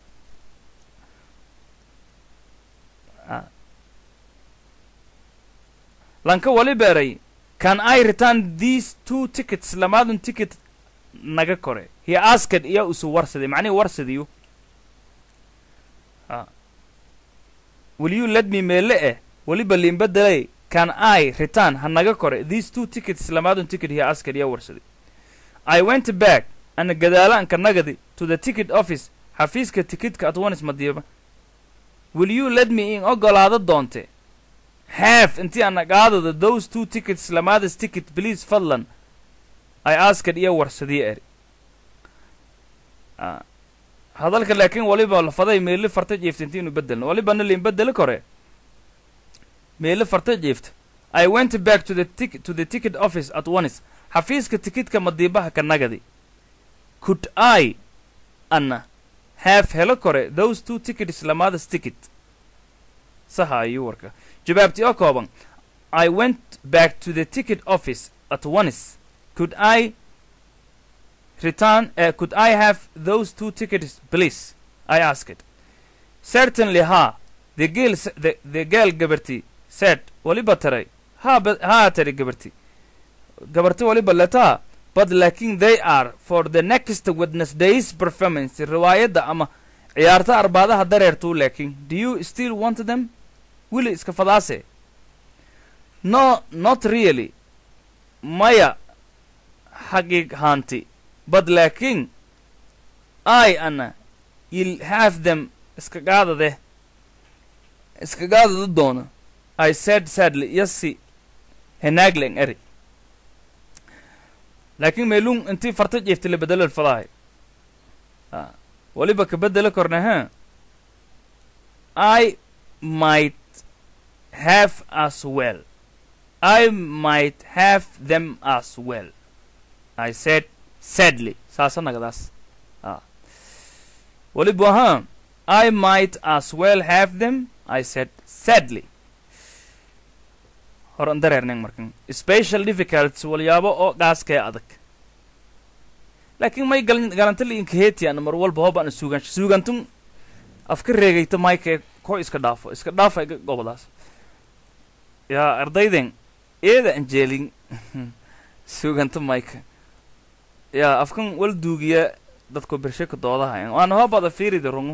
Ah. lanka waliba eray can i return these two tickets lamaadun ticket naga kore he asked iyo usu warsaday macnihi warsadiyu Ah. will you let me meele eh waliba liinbedelay can i return ha naga kore these two tickets lamaadun ticket he asked iyo warsaday i went back ana gadaalanka nagadi to the ticket office xafiiska tikidka at once madiiba will you let me in ogolaado doonte have intii ana qaadada those two tickets lamaadas ticket please fadlan i asked iyo warsadii eri Ah. hadalka laakiin waliba lafaday meeli farta jiifta intii inu bedelno walibana liin bedeli kore meeli farta jiifta i went back to the tic to the ticket office at once xafiiska tikidka madiibaha ka nagadi could i anna have helo kore those two tickets lamadas ticket saha ayuu warka jawaabtii oo kooban i went back to the ticket office at once could i return uh, could i have those two tickets please i asked certainly ha the girl s- the, the girl gabarti said waliba taray ha ba- ha tari gabarti gabarti waliba letaa but laakin they are for the next wednesday's performance riwaayadda ama ciyaarta arbaadaha dareertuu laakin do you still want them wili iska fadaase no not really maya xaqiiq haanti but laakin i ana you'll have them iska gaadade iska gaadada doona i said sadly yasi henaaglen eri laakiin meelun intii farta jeefti la bedelo fadahay Ah, waliba ka bedelo korna ha i might have as well i might have them as well i said sadly saasa nagadaas Ah. waliba ha i might as well have them i said sadly horan dareerneen markan special difficulties walyaabo oo gaaskee adag laakiin may galan galantali inkahetian mar walba hoobaan suugan suugantun afka reegayta mayke ko iska dhaafo iska dhaafa iga gobolaas yaa ardayden eeda anjeelin suuganta mayka yaa afkan wal duugiya dadku bersheka doodahayan waana hoobada fiirida rungu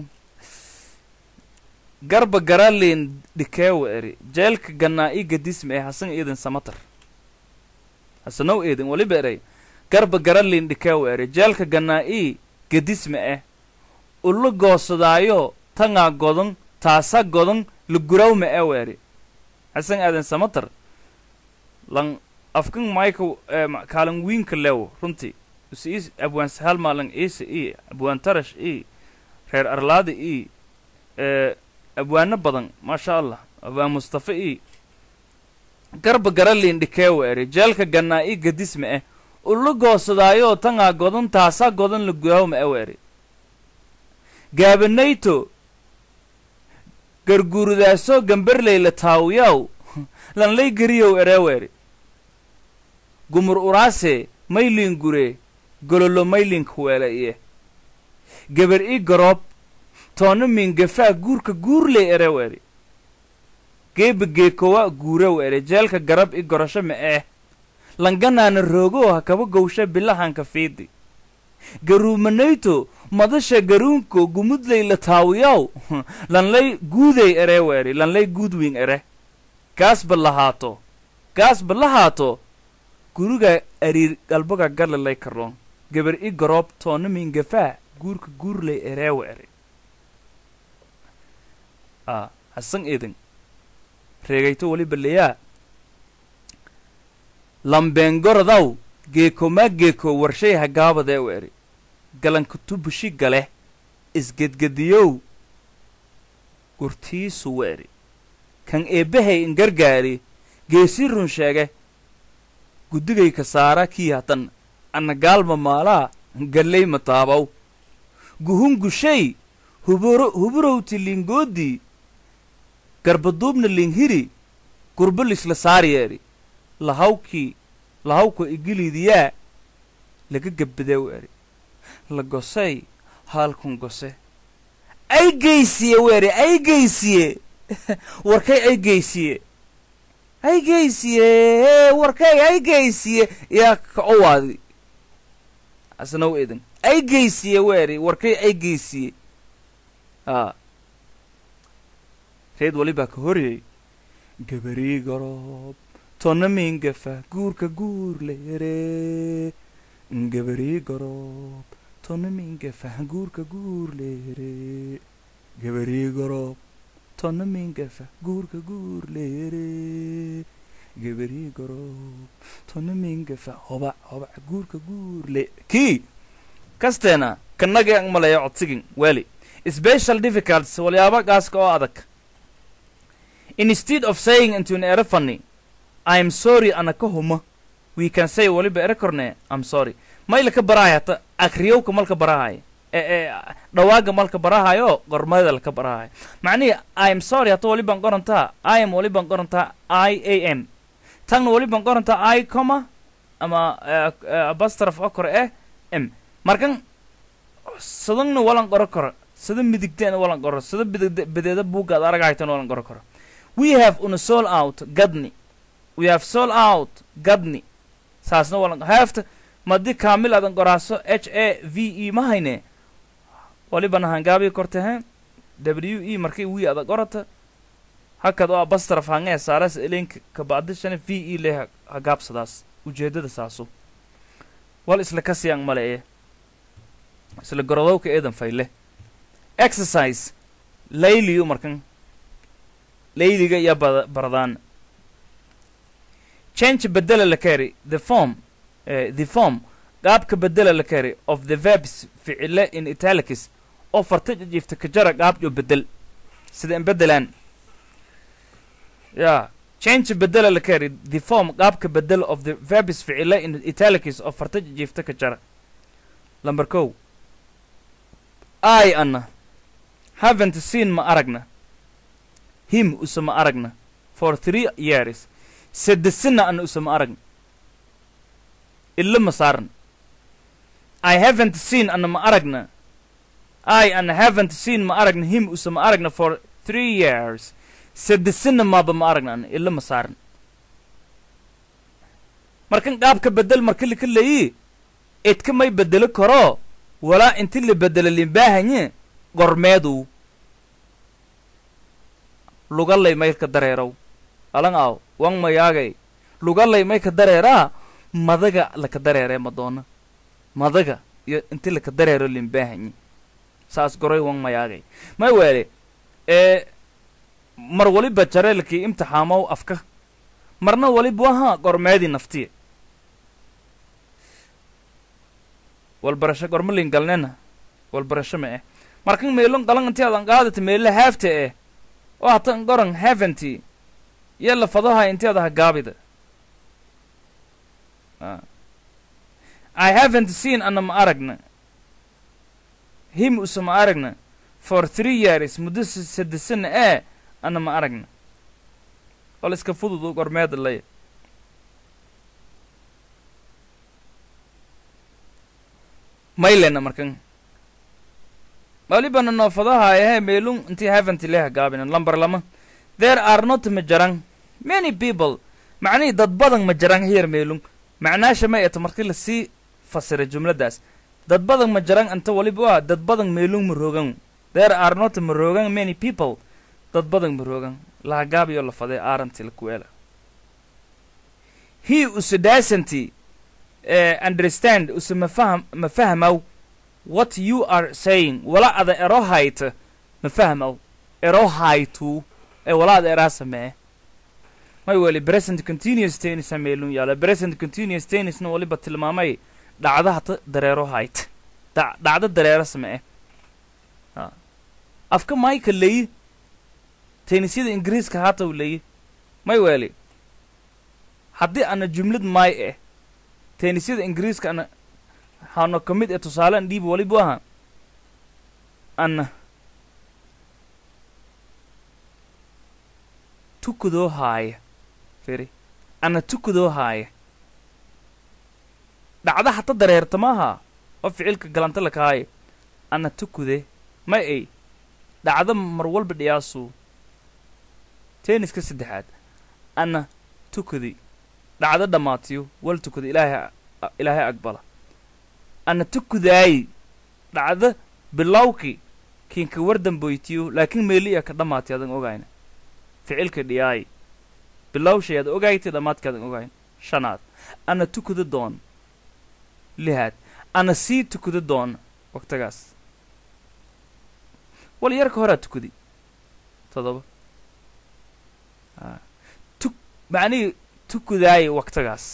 garba garalin dhikeewa eri jeelka gannaa ii gadisma ee hasan eedan samatar hasanow eedan waliba erey garba garalin dhikeewa eri jeelka gannaa ii gadisma eh ula goosadaayo tangaa godan taasa godan lugurowma ewa eri hasan aadan samatar lan afkan mayka eh, ma- kaalan wiinka leewo runtii is is abwaan sahal maalan iisa ii abwaan tarash ii reer arlaada ii eh, abwaano badan maasha allah abwaan mustafa ii garba garalin dhikeewa eri jeelka gannaa ii gadisma eh ula goosadaayo tangaa godan taasaa godan lugurowma ewa eri gaabanayto garguurudaasoo gamberleyla taawiyaw lanlay geriyow ereeweri gumur uraase maylin gure gololo maylin kuweela iye geber i garoob toona min gafaa guurka guurley ereweri geeba geekowa guurew ere jeelka garab i gorasho ma eh langanaana roogoo ha kaba gowsha bilahanka fiidi garuumanayto madasha garuunko gumudley la taawiyaw lanlay guudey ereweri lanlay guudwing ere gaasba lahaato gaasba lahaato guriga ariir galbaga galalay karoon geber i garoob toona min gafaa guurka guurley ereewa ere a hasan eedan reegayto waliba leyaa lambeengorodaw geekomaa geeko warshay hagaabadee u eri galankutu bushi gale isgedgediyow gurtiisu u eri kan eebbahay ingargaari geesi run sheege guddigay ka saara kii hatan anna gaalma maalaa galley mataabaw guhun gushay huburo huburowti lingoodii garbaduubna linghiri gurbo lisla saariyeeri lahawkii lahawka igiliidiyaa laga gabbadee u eri la gosay haalkun gose ay geysiye weri ay geysiye warkay ay geysiye ay geysiye warkay ay geysiye yaa ka owaadi asnaw edan ay geysiye weri warkay ay geysiye a reed walibaa ka horyay gabarii garoob tonna mingafa guurka guur leere gabarii garoob tonna mingafa guurka guur leere gabarii garoob tonna mingafa guurka guur leere gabarii garoob tonna mingafa hoba hoba guurka guur le kii kasteena kannaga ang malaya codsigin weli special difficulties walyaaba gaaska oo adag instead of saying into an ere funny I'm sorry ana ka huma we can say waliba ere korne I'm sorry mayla ka baraay hata akriyowka malka barahayo ee dhawaaga malka barahayo qormada laka barahayo macnihii i am sorry hata wali baan qorantaa i am wali baan qorantaa i a m tanna wali baan qorantaa i coma ama abastraf oo kore eh m markan sadangna walan qoro karo sada midigteena walan qoro sada bidig bideeda buuggaad aragahaytan walan qoro karo we have una sold out gadni we have sold out gadni saasna walan haafta madi kaamil adan qoraaso h a v e ma hayne walibana hangaabii korte he w e markay wi ada qorata hakad oo abastraf hangee saaras elenka kabacdishana v e le hagaabsadaas ujeedada saasu wal isla kasiyang male ee isla gorodowka eedan fayle exercise layliyu markan layliga iyo bada baradaan change bedela la kari the form uh, the form qaabka bedela la kari of the verbs ficile in italics oo farta jifta ka jara qaabjo bedel sida in bedelaan ya change bedela la kari the form qaabka bedel of the verbs ficile in italics oo farta jifta ka jara lamber kow i anna haven't seen ma aragna him usama aragna for three years sadesina ana usama aragna illa ma saaran i haven't seen ana ma aragna i ana haven't seen ma aragna him usama aragna for three years sadesina maaba ma aragna ana illa ma saaran markan qaabka bedel marka lika leeyi idka may bedelo karo walaa inti la bedelo limbaahanye gormeedu lugalay maylka dareerow alan aaw wan mayaagay lugalay mayka dareeraa madaga laka dareeree madoona madaga iyo inti laka dareero limbaahanyi saas goray wan mayaagay may weele ee mar waliba jareelkii imtixaamow afka marna waliba waha gormeedii naftiya walbarasho gormalin galnena walbarasho ma eh markan meelon galan inti adan qaadata meela haafta eh oo hatan goran haventy iyo lafadaha inti adaha gaabida i haven't seen ana ma aragna him usa ma aragna for three years muddo sadesana ee ana ma aragna wal iska fudud u gormeeda lay maylena markan walibana noofadaha ehe meelun intii haventy leha gaabina lambar lama there are not ma jaran many people macnihii dad badan ma jaran here meelun macnaasha may eto markii lasii fasira jumladdaas dad badan ma jaran anta waliba waa dad badan meelun ma rogan there are not ma rogan many people dad badan ma rogan laha gaabiyo lafadee aaranti lakuweela he usadaasanti uh, understand usa mafaham ma fahmaw what you are saying wala ada erohayta ma fahmaw erohaytu ee wala ada eraa samee may weli present continuous tennis sameelun yaala present continuous tennisna waliba tilmaamay dhacda hata dareero hayt da dhacdo dareero samee ha afka mayka leyi tennisyada ingiriiska hata u leyi may weli haddii ana jumlad may eh tennisyada ingiriiska ana hano ka mid ee tusaalean dhiibi waliba aha ana tukudoo haaya firi ana tukudoo haaya dhacda hata dareerta maaha oo ficilka galanta lakahaaya ana tukude ma ay dhacda mar walba dhiyaasu tenniska saddexaad ana tukudi dhacdo dhammaatiyo wal tukada ilaahay ilaahay aqbala ana tukudaayi dhacdo bilowki kiinka wardamboytiyo laakiin meeli a ka dhammaatay adan ogayna ficilka dhiyaayi bilowshay aad ogaaytay dhammaadka adan ogayn shanaad ana tukada doon lihaad ana sii tukada doon waqtigaas wal yarka horaa tukadi todoba tu macnihii tukudaayi waqtigaas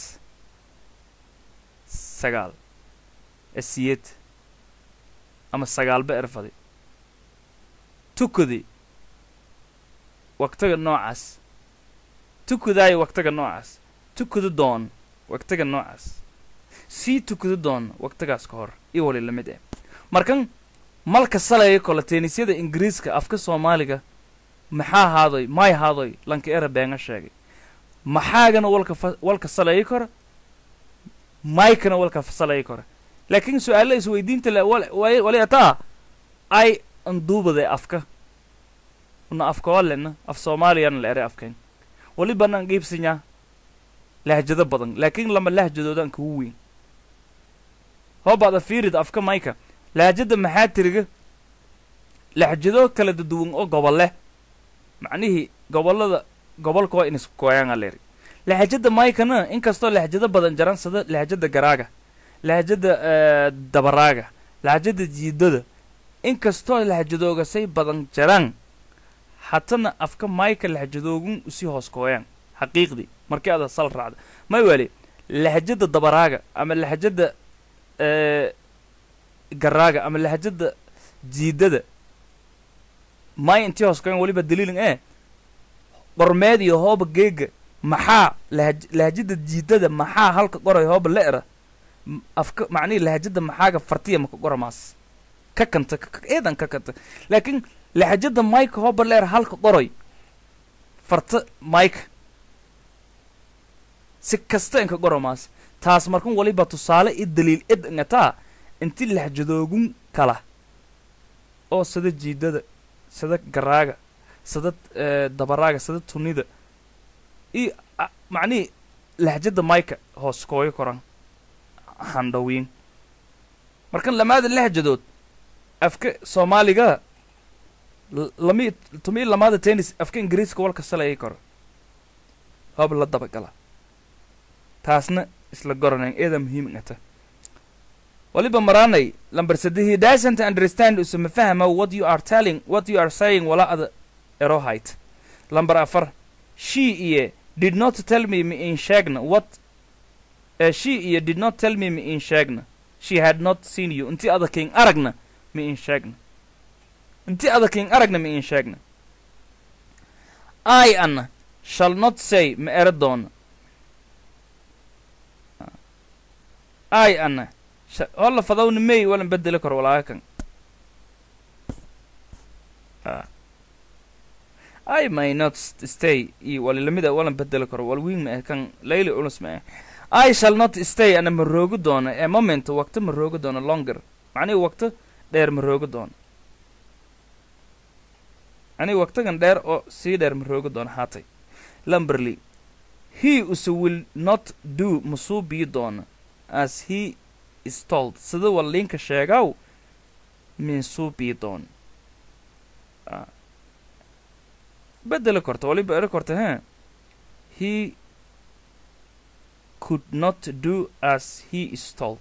sagaal asiyad ama sagaalba erfadi tukudi waqtiga noocaas tukudaayi waqtiga noocaas tukudu doon waqtiga noocaas sii tukado doona waqtigaas ka hor iyo wali lamid ah markan malka salaya kole teenisyada ingiriiska afka soomaaliga maxaa haadoy may haadoy lanka era beenga sheegay maxaagana walka fa walka salaya kora maykana walka salaya kora laakiin su-aalla isweydiinta le wal- wali wali ataa ay anduubade afka una afka walena af soomaaliyana la ere afkayn wali banaan qiibsanyaa lahjado badan laakiin lama lahjadoodaan kugu weyn hoobaada fiirid afka mayka lahjada maxaa tiriga lahjado kala duwan oo gobol leh macnihii gobollada gobolka waa in isku kooyaan aleeri lahjada maykana inkastoo lahjado badan jaran sida lahjada garaaga lahjada eh, dabaraaga lahjada jiidada inkastoo lahjadooga say badan jaraan hatana afka mayka lahjadoogun usii hoos kooyaan xaqiiqdii markii aada sal raacda may weli lahjada dabaraaga ama lahjada eh, garaaga ama lahjada jiidada may intii hoos kooyaan weliba daliilin ee qormeed iyo hooba geega maxaa lahaj lahjada jiidada maxaa halka qoray hooba le'ra M- afka macnihii lahjada maxaaga fartiya maka qoramaas ka kanta ka- ka- eedan ka kanta laakiin lahjada mayka hooba le'ra halka qoray farta mayka si kasta inka qoramaas taas markan waliba tusaale i daliil id ngataa inti lahjadoogun kala oo sida jiidada sida garaaga sida eh, dabaraaga sida tunida iyo a- macnihii lahjada mayka hoos kooyo koran handhawiin markan lamaada lahjadood afka soomaaliga l- lami tumi lamaada tennis afka ingiriiska walka salayay koro hoob la dabagala taasna isla goranayn eeda muhiim ngata waliba maraanay lamber saddex he doesn't understand usuma fahma what you are telling what you are saying wala ada erohait lamber afar she iyo did not tell me me in sheegna what uh, she iyo did not tell me me in sheegna she had not seen you inti ada king aragna me in sheegna inti ada king aragna me in sheegna i ana shall not say ma ere doona i ana sha- holla fadawna may walan bedeli karo walaaga kan Ah. I may not st- stay iyo walilamida walan bedeli karo wal wiin ma eh kan layli ulus ma eh I shall not stay ana ma roogi doono ee moment waqti ma roogi doono longer macnihi waqti dheer ma roogi doono macnihi waqtigan dheer oo sii dheer ma roogi doono haatay lamberly he use will not do masuu bii doono as he is told sida walliinka sheegaw minsuu bii doono Ah. bedeli korta waliba eri korta he he could not do as he is told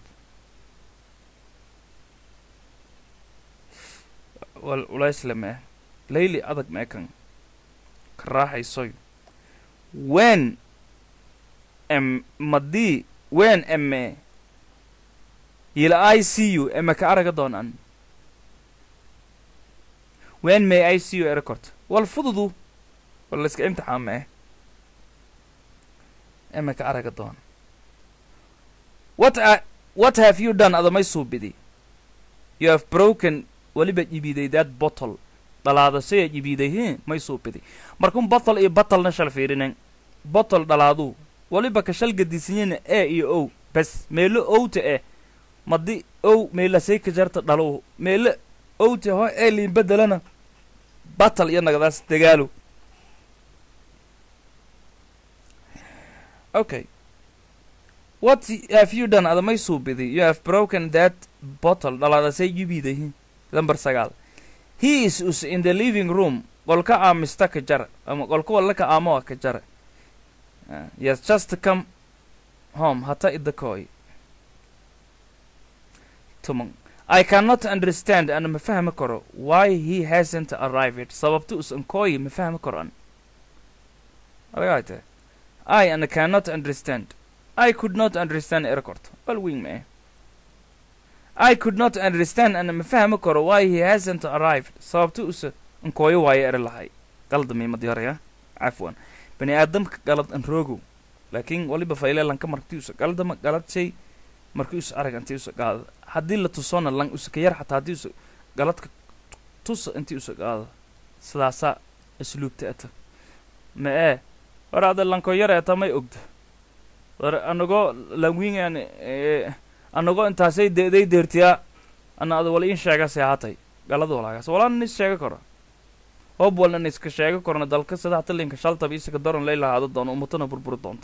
wal ulaysle mee layli adag mee kan ka raaxaysoy when em madii when eme yila i see you eme ka araga doonaan when may i see you eri korta wal fududu wal layska imtixaan mee eme ka araga doon what a what have you done adamay suubidi you have broken weliba jibiday that bottle dhalaadasaya jibiday he may suubidi markun bottle iyo battlena shal fiirinen bottle dhalaadu weliba ka shal gadisanyana e iyo ow bes meelo owta eh madi ow meelasay ka jarta dhalow meelo owta ho ee liin bedelana battle iyo nagadaas dagaalo okay what have you done adamay suubidi you have broken that bottle dhalaadasay jibiday lamber sagaal he is us in the living room qolka aamista ka jara ama qolka wallaka aamoa ka jara Uh, he has just come home hata idakoy tuman I cannot understand ana ma fahmi karo why he hasn't arrived sababta usan koy ma fahmi karo an aragayte I ana cannot understand I could not understand erkort bal wing me I could not understand ana ma fahmi karo why he hasn't arrived sababta usa nkoyo waayo ere lahay qaldami madyaraya cafwan bani aadamka galad an roogow laakiin waliba fayleelanka martiusa galdama galadshay markii us arag intii usa qaada haddii la tusona lan usaka yar xataa haddii usa galadka tusa intii usa qaada sidaasaa asluubta ata ma ee war ada lanko yar eta may ogda war anagoo lanwiingan anagoo intaasay deeday deertiyaa ana ada wala in sheegase haatay galada walaagaas walaa is sheega karo hoob walna iska sheega korna dalka sida hata linka shaltaba isaga daron lay lahaado doono ummatana burburi doonta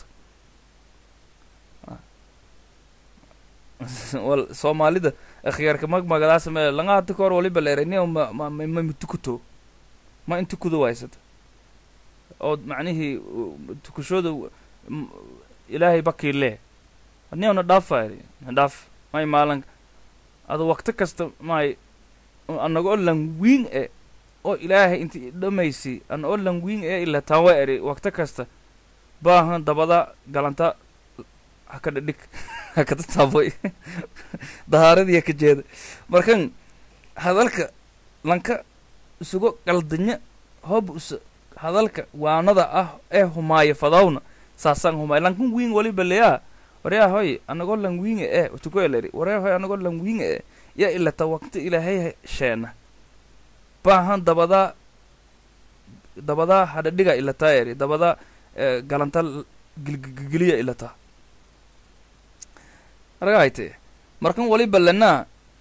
wal soomaalida akhyaarka magmagadaas me langa hata kahor waliba leerani ma ma ma mitukuto ma intukudo waysata oo macnihii tukashooda ilaahay bakiile ni na dhaafayri na dhaaf may maalan ada wakti kasta may anagoo langwiin e oo ilaahay inti dhamaysi ana oo langwiin e ila tawa eri wakti kasta baahan dabada galanta hakada dhig hakada taaboy dahaaradii ka jeeda markan hadalka lanka isugo qaldanya hob usa hadalka waanada ah ee humaayo fadawna saasaan humaay lankan wiin waliba leyaa waryaa hoy anagoo langwiinga ee tukoeleri waryaa hoy anagoo langwiinga ee ya ilata waqti ilaahay sheena baahan dabadaa dabadaa hadhadhiga ilataa eri dabadaa galanta gilgiliya ilataa argahayte markan waliba lenaa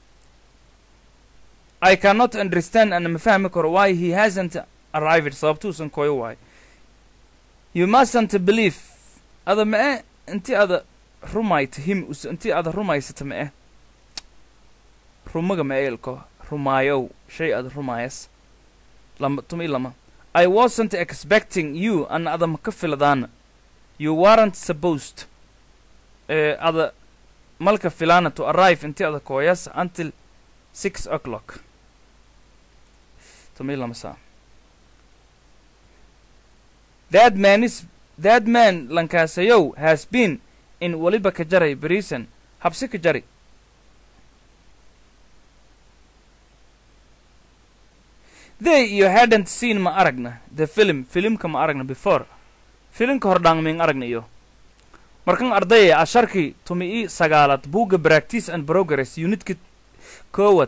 I cannot understand and ma fahmi karo why he hasn't arrived sababtuusan koyo waay you mustn't believe ada ma e intii ada rumayta him us intii ada rumaysata ma eh rumaga ma eelko rumaayow shay ada rumaayas lama tumi lama I wasn't expecting you an ada ma ka filadaana you weren't supposed eh, ada malka filana to arrive intii ada kooyas until six o'clock tumi lama saa that man is that man lankaasayow has been in waliba ka jaray brisan habsi ka jari they you hadn't seen ma aragna the film filimka ma aragna before filimka hordhaangming aragna iyo markan ardaya asharkii tumi i sagaalaad buugga practice and progress unitka koowad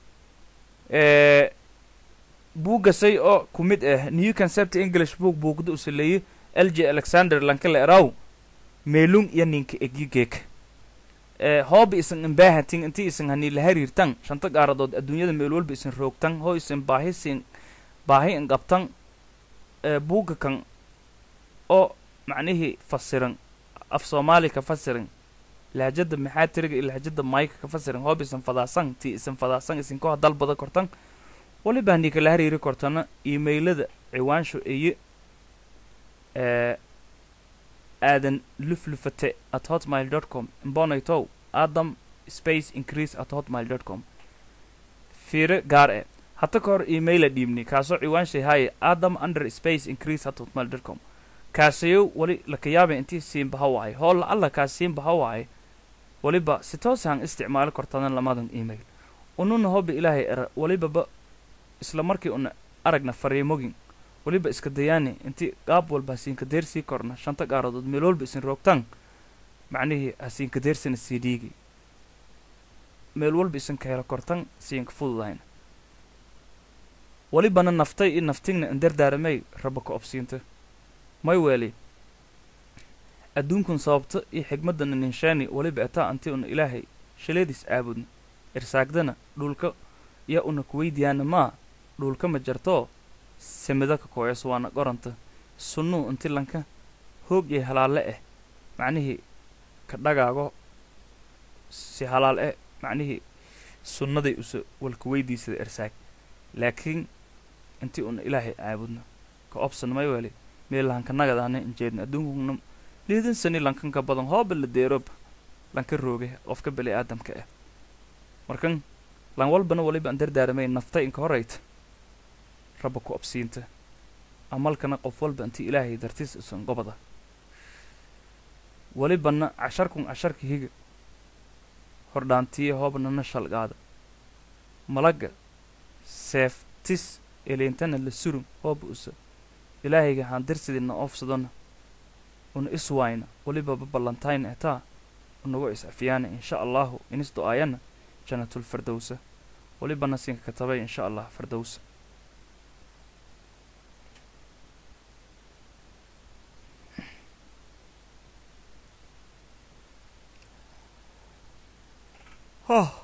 ee buuggasay oo ku mid ah new concept english book buugda usaleeye l j alexander lankale eraw meelung iyo ninka egyigeek ee hooba isan imbaahatin intii isan hani la hariirtan shanta gaaradood adduunyada meel walba isan roogtan hoo isan baahi sin baahi in qabtan ee buugga kan oo macnihii fasiran af soomaali ka fasiran lahjada maxaatiriga iyo lahjada mayka ka fasiran hooba isan fadaasan tii isan fadaasan isan koha dalbada kortan waliba hanii kala hariiri kortana emailada ciwaansho eye ee aadan luflufate at hotmail dot com mbonaytow adam space increase at hotmail dot com fiire gaar e hata ka hor emaila dhiibni kaasoo ciwaanshay haaye adam under space increase at hotmail dot com kaasayo wali lakayaaba intii siinbaha waay hoolla alla kaas siinbaha waay waliba si toosaan isticmaali kortana lamadan email ununa hoba ilaahay era walibaba isla markii una aragna fariimogin weliba iska dayaani intii qaab walba hasiinka deersii korna shanta gaaradood meel walba isin roogtaan macnihii hasiinka deersina sii dhiigi meel walba isin ka helo kortan siinka fududayn welibana naftay iyo naftigna indardaaramay raba ka obsiinta may weeli adduunkun sababta iyo xigmadana ninshaani weliba etaa anti una ilaahay shaleediis aabudna irsaagdana dhulka iyo una kuweydiyaana maa dhulka ma jartoo samida ka kooyas waana qoranta sunnuu inti lanka hoog iyo halaalle ah macnihii ka dhagaago si halaal eh macnihii sunnaday usa walka weydiisada ersaag laakiin intii una ilaahay caabudna ka obsan may weli meel lanka nagadaana injeedna adduunkuna liidan sani lankan ka badan hooba la deerob lanka rooge qofka beli aadamka ah markan lan walbana waliba aan dardaaramay naftay inka horayta rabba ku obsiinta amalkana qof walba intii ilaahay dartiis isan gobada welibana casharkun casharka higa hordhaantiya hoobnana shalgaada malaga seeftis eleentana la surun hooba usa ilaahayga haan dirsidina oofsadona una iswayna welibaba ballantayn etaa nagu is-afyaana insha allahu inis do-aayana jannatul firdowsa weliba nasinka katabay insha allah firdowsa oh.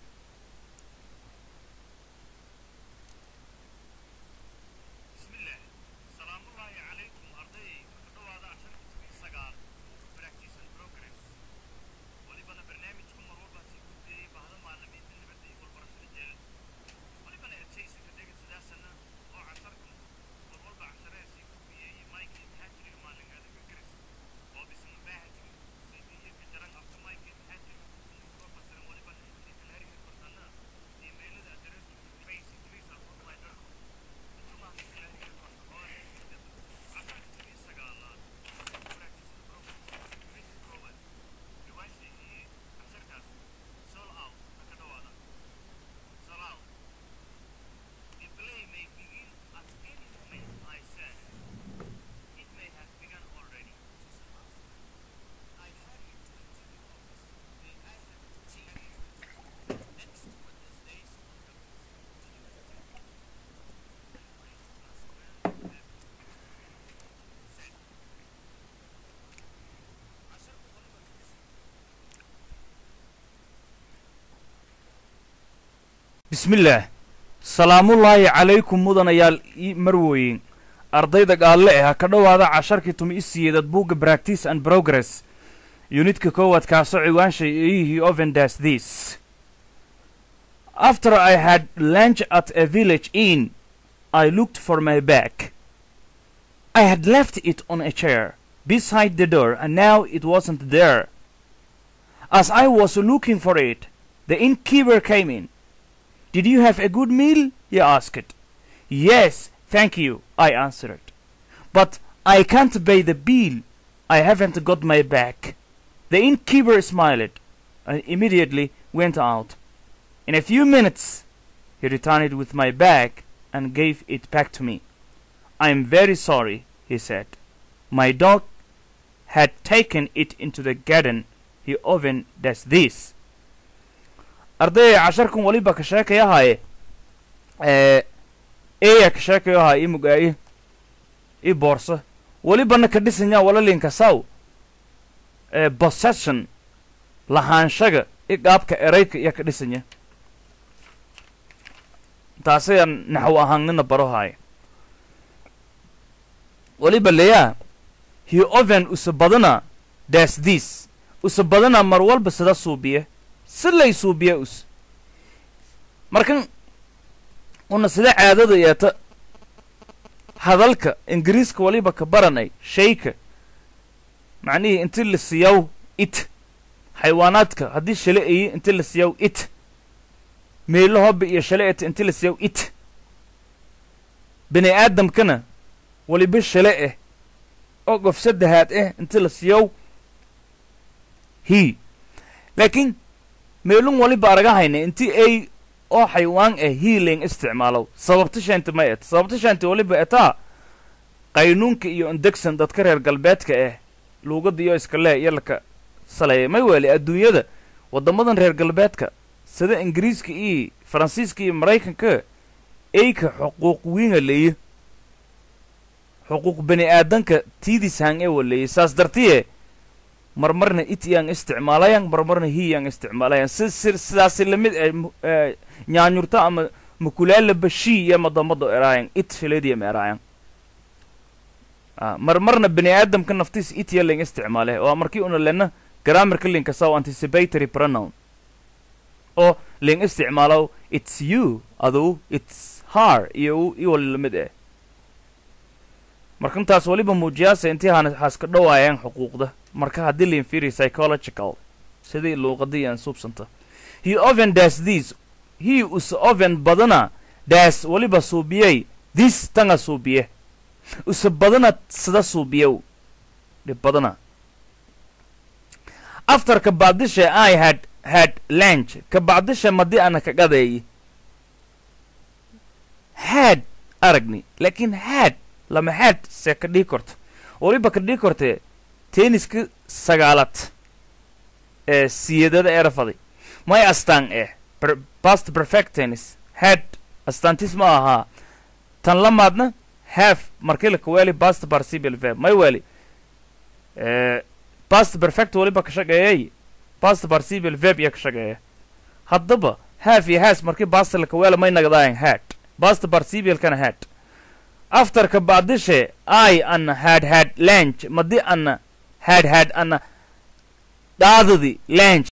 bismillaah salaamullaahi calaykum mudanayaal ii marwooyin ardayda gaalle ah ha ka dhowaada casharkii tumi i siyeedad buugga practice and progress yunidka koowaad kaasoo ciwaanshay eeyihii ovendas this after i had lunch at a village inn i looked for my bag i had left it on a chair beside the door and now it wasn't there as i was looking for it the innkeeper came in Did you have a good meal? he asked. Yes, thank you, I answered. But I can't pay the bill. I haven't got my bag. The innkeeper smiled and immediately went out. In a few minutes, he returned with my bag and gave it back to me. I'm very sorry, he said. My dog had taken it into the garden. He often does this. ardayay casharkan waliba ka sheekay ahaaye eya ka sheekayo ahaa ii mugaaye ii boorsa welibana ka dhisanya walalinka saw possession lahaanshaga i qaabka erayka iya ka dhisanya taasayaan naxw ahaannina baro haaye weliba leyaa he oven usa badana das this usa badana mar walba sida suubiye si lay suubiya us markan una sida caadada yeeta hadalka ingiriiska waliba ka baranay shayka macnihii inti la siyaw it xayawaanaadka haddii shale ayi inti la siyaw it meelo hobba iyo shale eta inti la siyaw it bini aadamkana waliba shale ah oo qof saddexaad ah inti la siyaw he laakiin meelun waliba araga hayna inti ay oo xaywaan ah hiiling isticmaalow sababta shaanta ma et sababta shaanta waliba etaa qaynuunka iyo indegsan dadka reer galbeedka ah luugadda iyo iskalee iyo laka saleeya may weeli adduunyada waddamadan reer galbeedka sida ingiriiska iyo faransiiska iyo maraykanka eyka xuquuq wiinga leeye xuquuq bani aadanka tiidishang ee waleeye saas dartiye marmarna it yaan isticmaalayan marmarna hi yaan isticmaalayan si si sidaasi lamid eh nyaanyurta ama makulaalaba shi iyo madamado eraayan it filediyam eraayan marmarna bani aadamka naftiis it ya ling isticmaale oo markii una lena grammarka linka saw anticipatory pronoun oo ling isticmaalo it's you adu it's her iyo iyo wali lamid eh markantaas waliba muujiyaasa intii haan haaska dhawaayaan xuquuqda marka haddii la inferior psychological sidii luuqadii aan suubsanta he oven das this he us oven badana das waliba suubiyey this tanga suubiye usa badana sida suubiyow dhib badana after ka bacdisha i had had lunch ka bacdisha madii ana ka gadeeyi had aragni laakiin had lama had see ka dhii korto waliba ka dhii kortee tenniska sagaalad ee siyadada erafaday may astaan eh per- past perfect tennis had astaantis ma ahaa tan lamaadna have markii la kaweeli past participial verb may weli eh, past perfect waliba ka shaqeeyay past participial verb iyo ka shaqeeya haddaba have iyo has markii past la kaweela may nagdaayan had past participialkana had afterka bacdishe i ana had had lunch madi ana had had ana dhaadadi lunch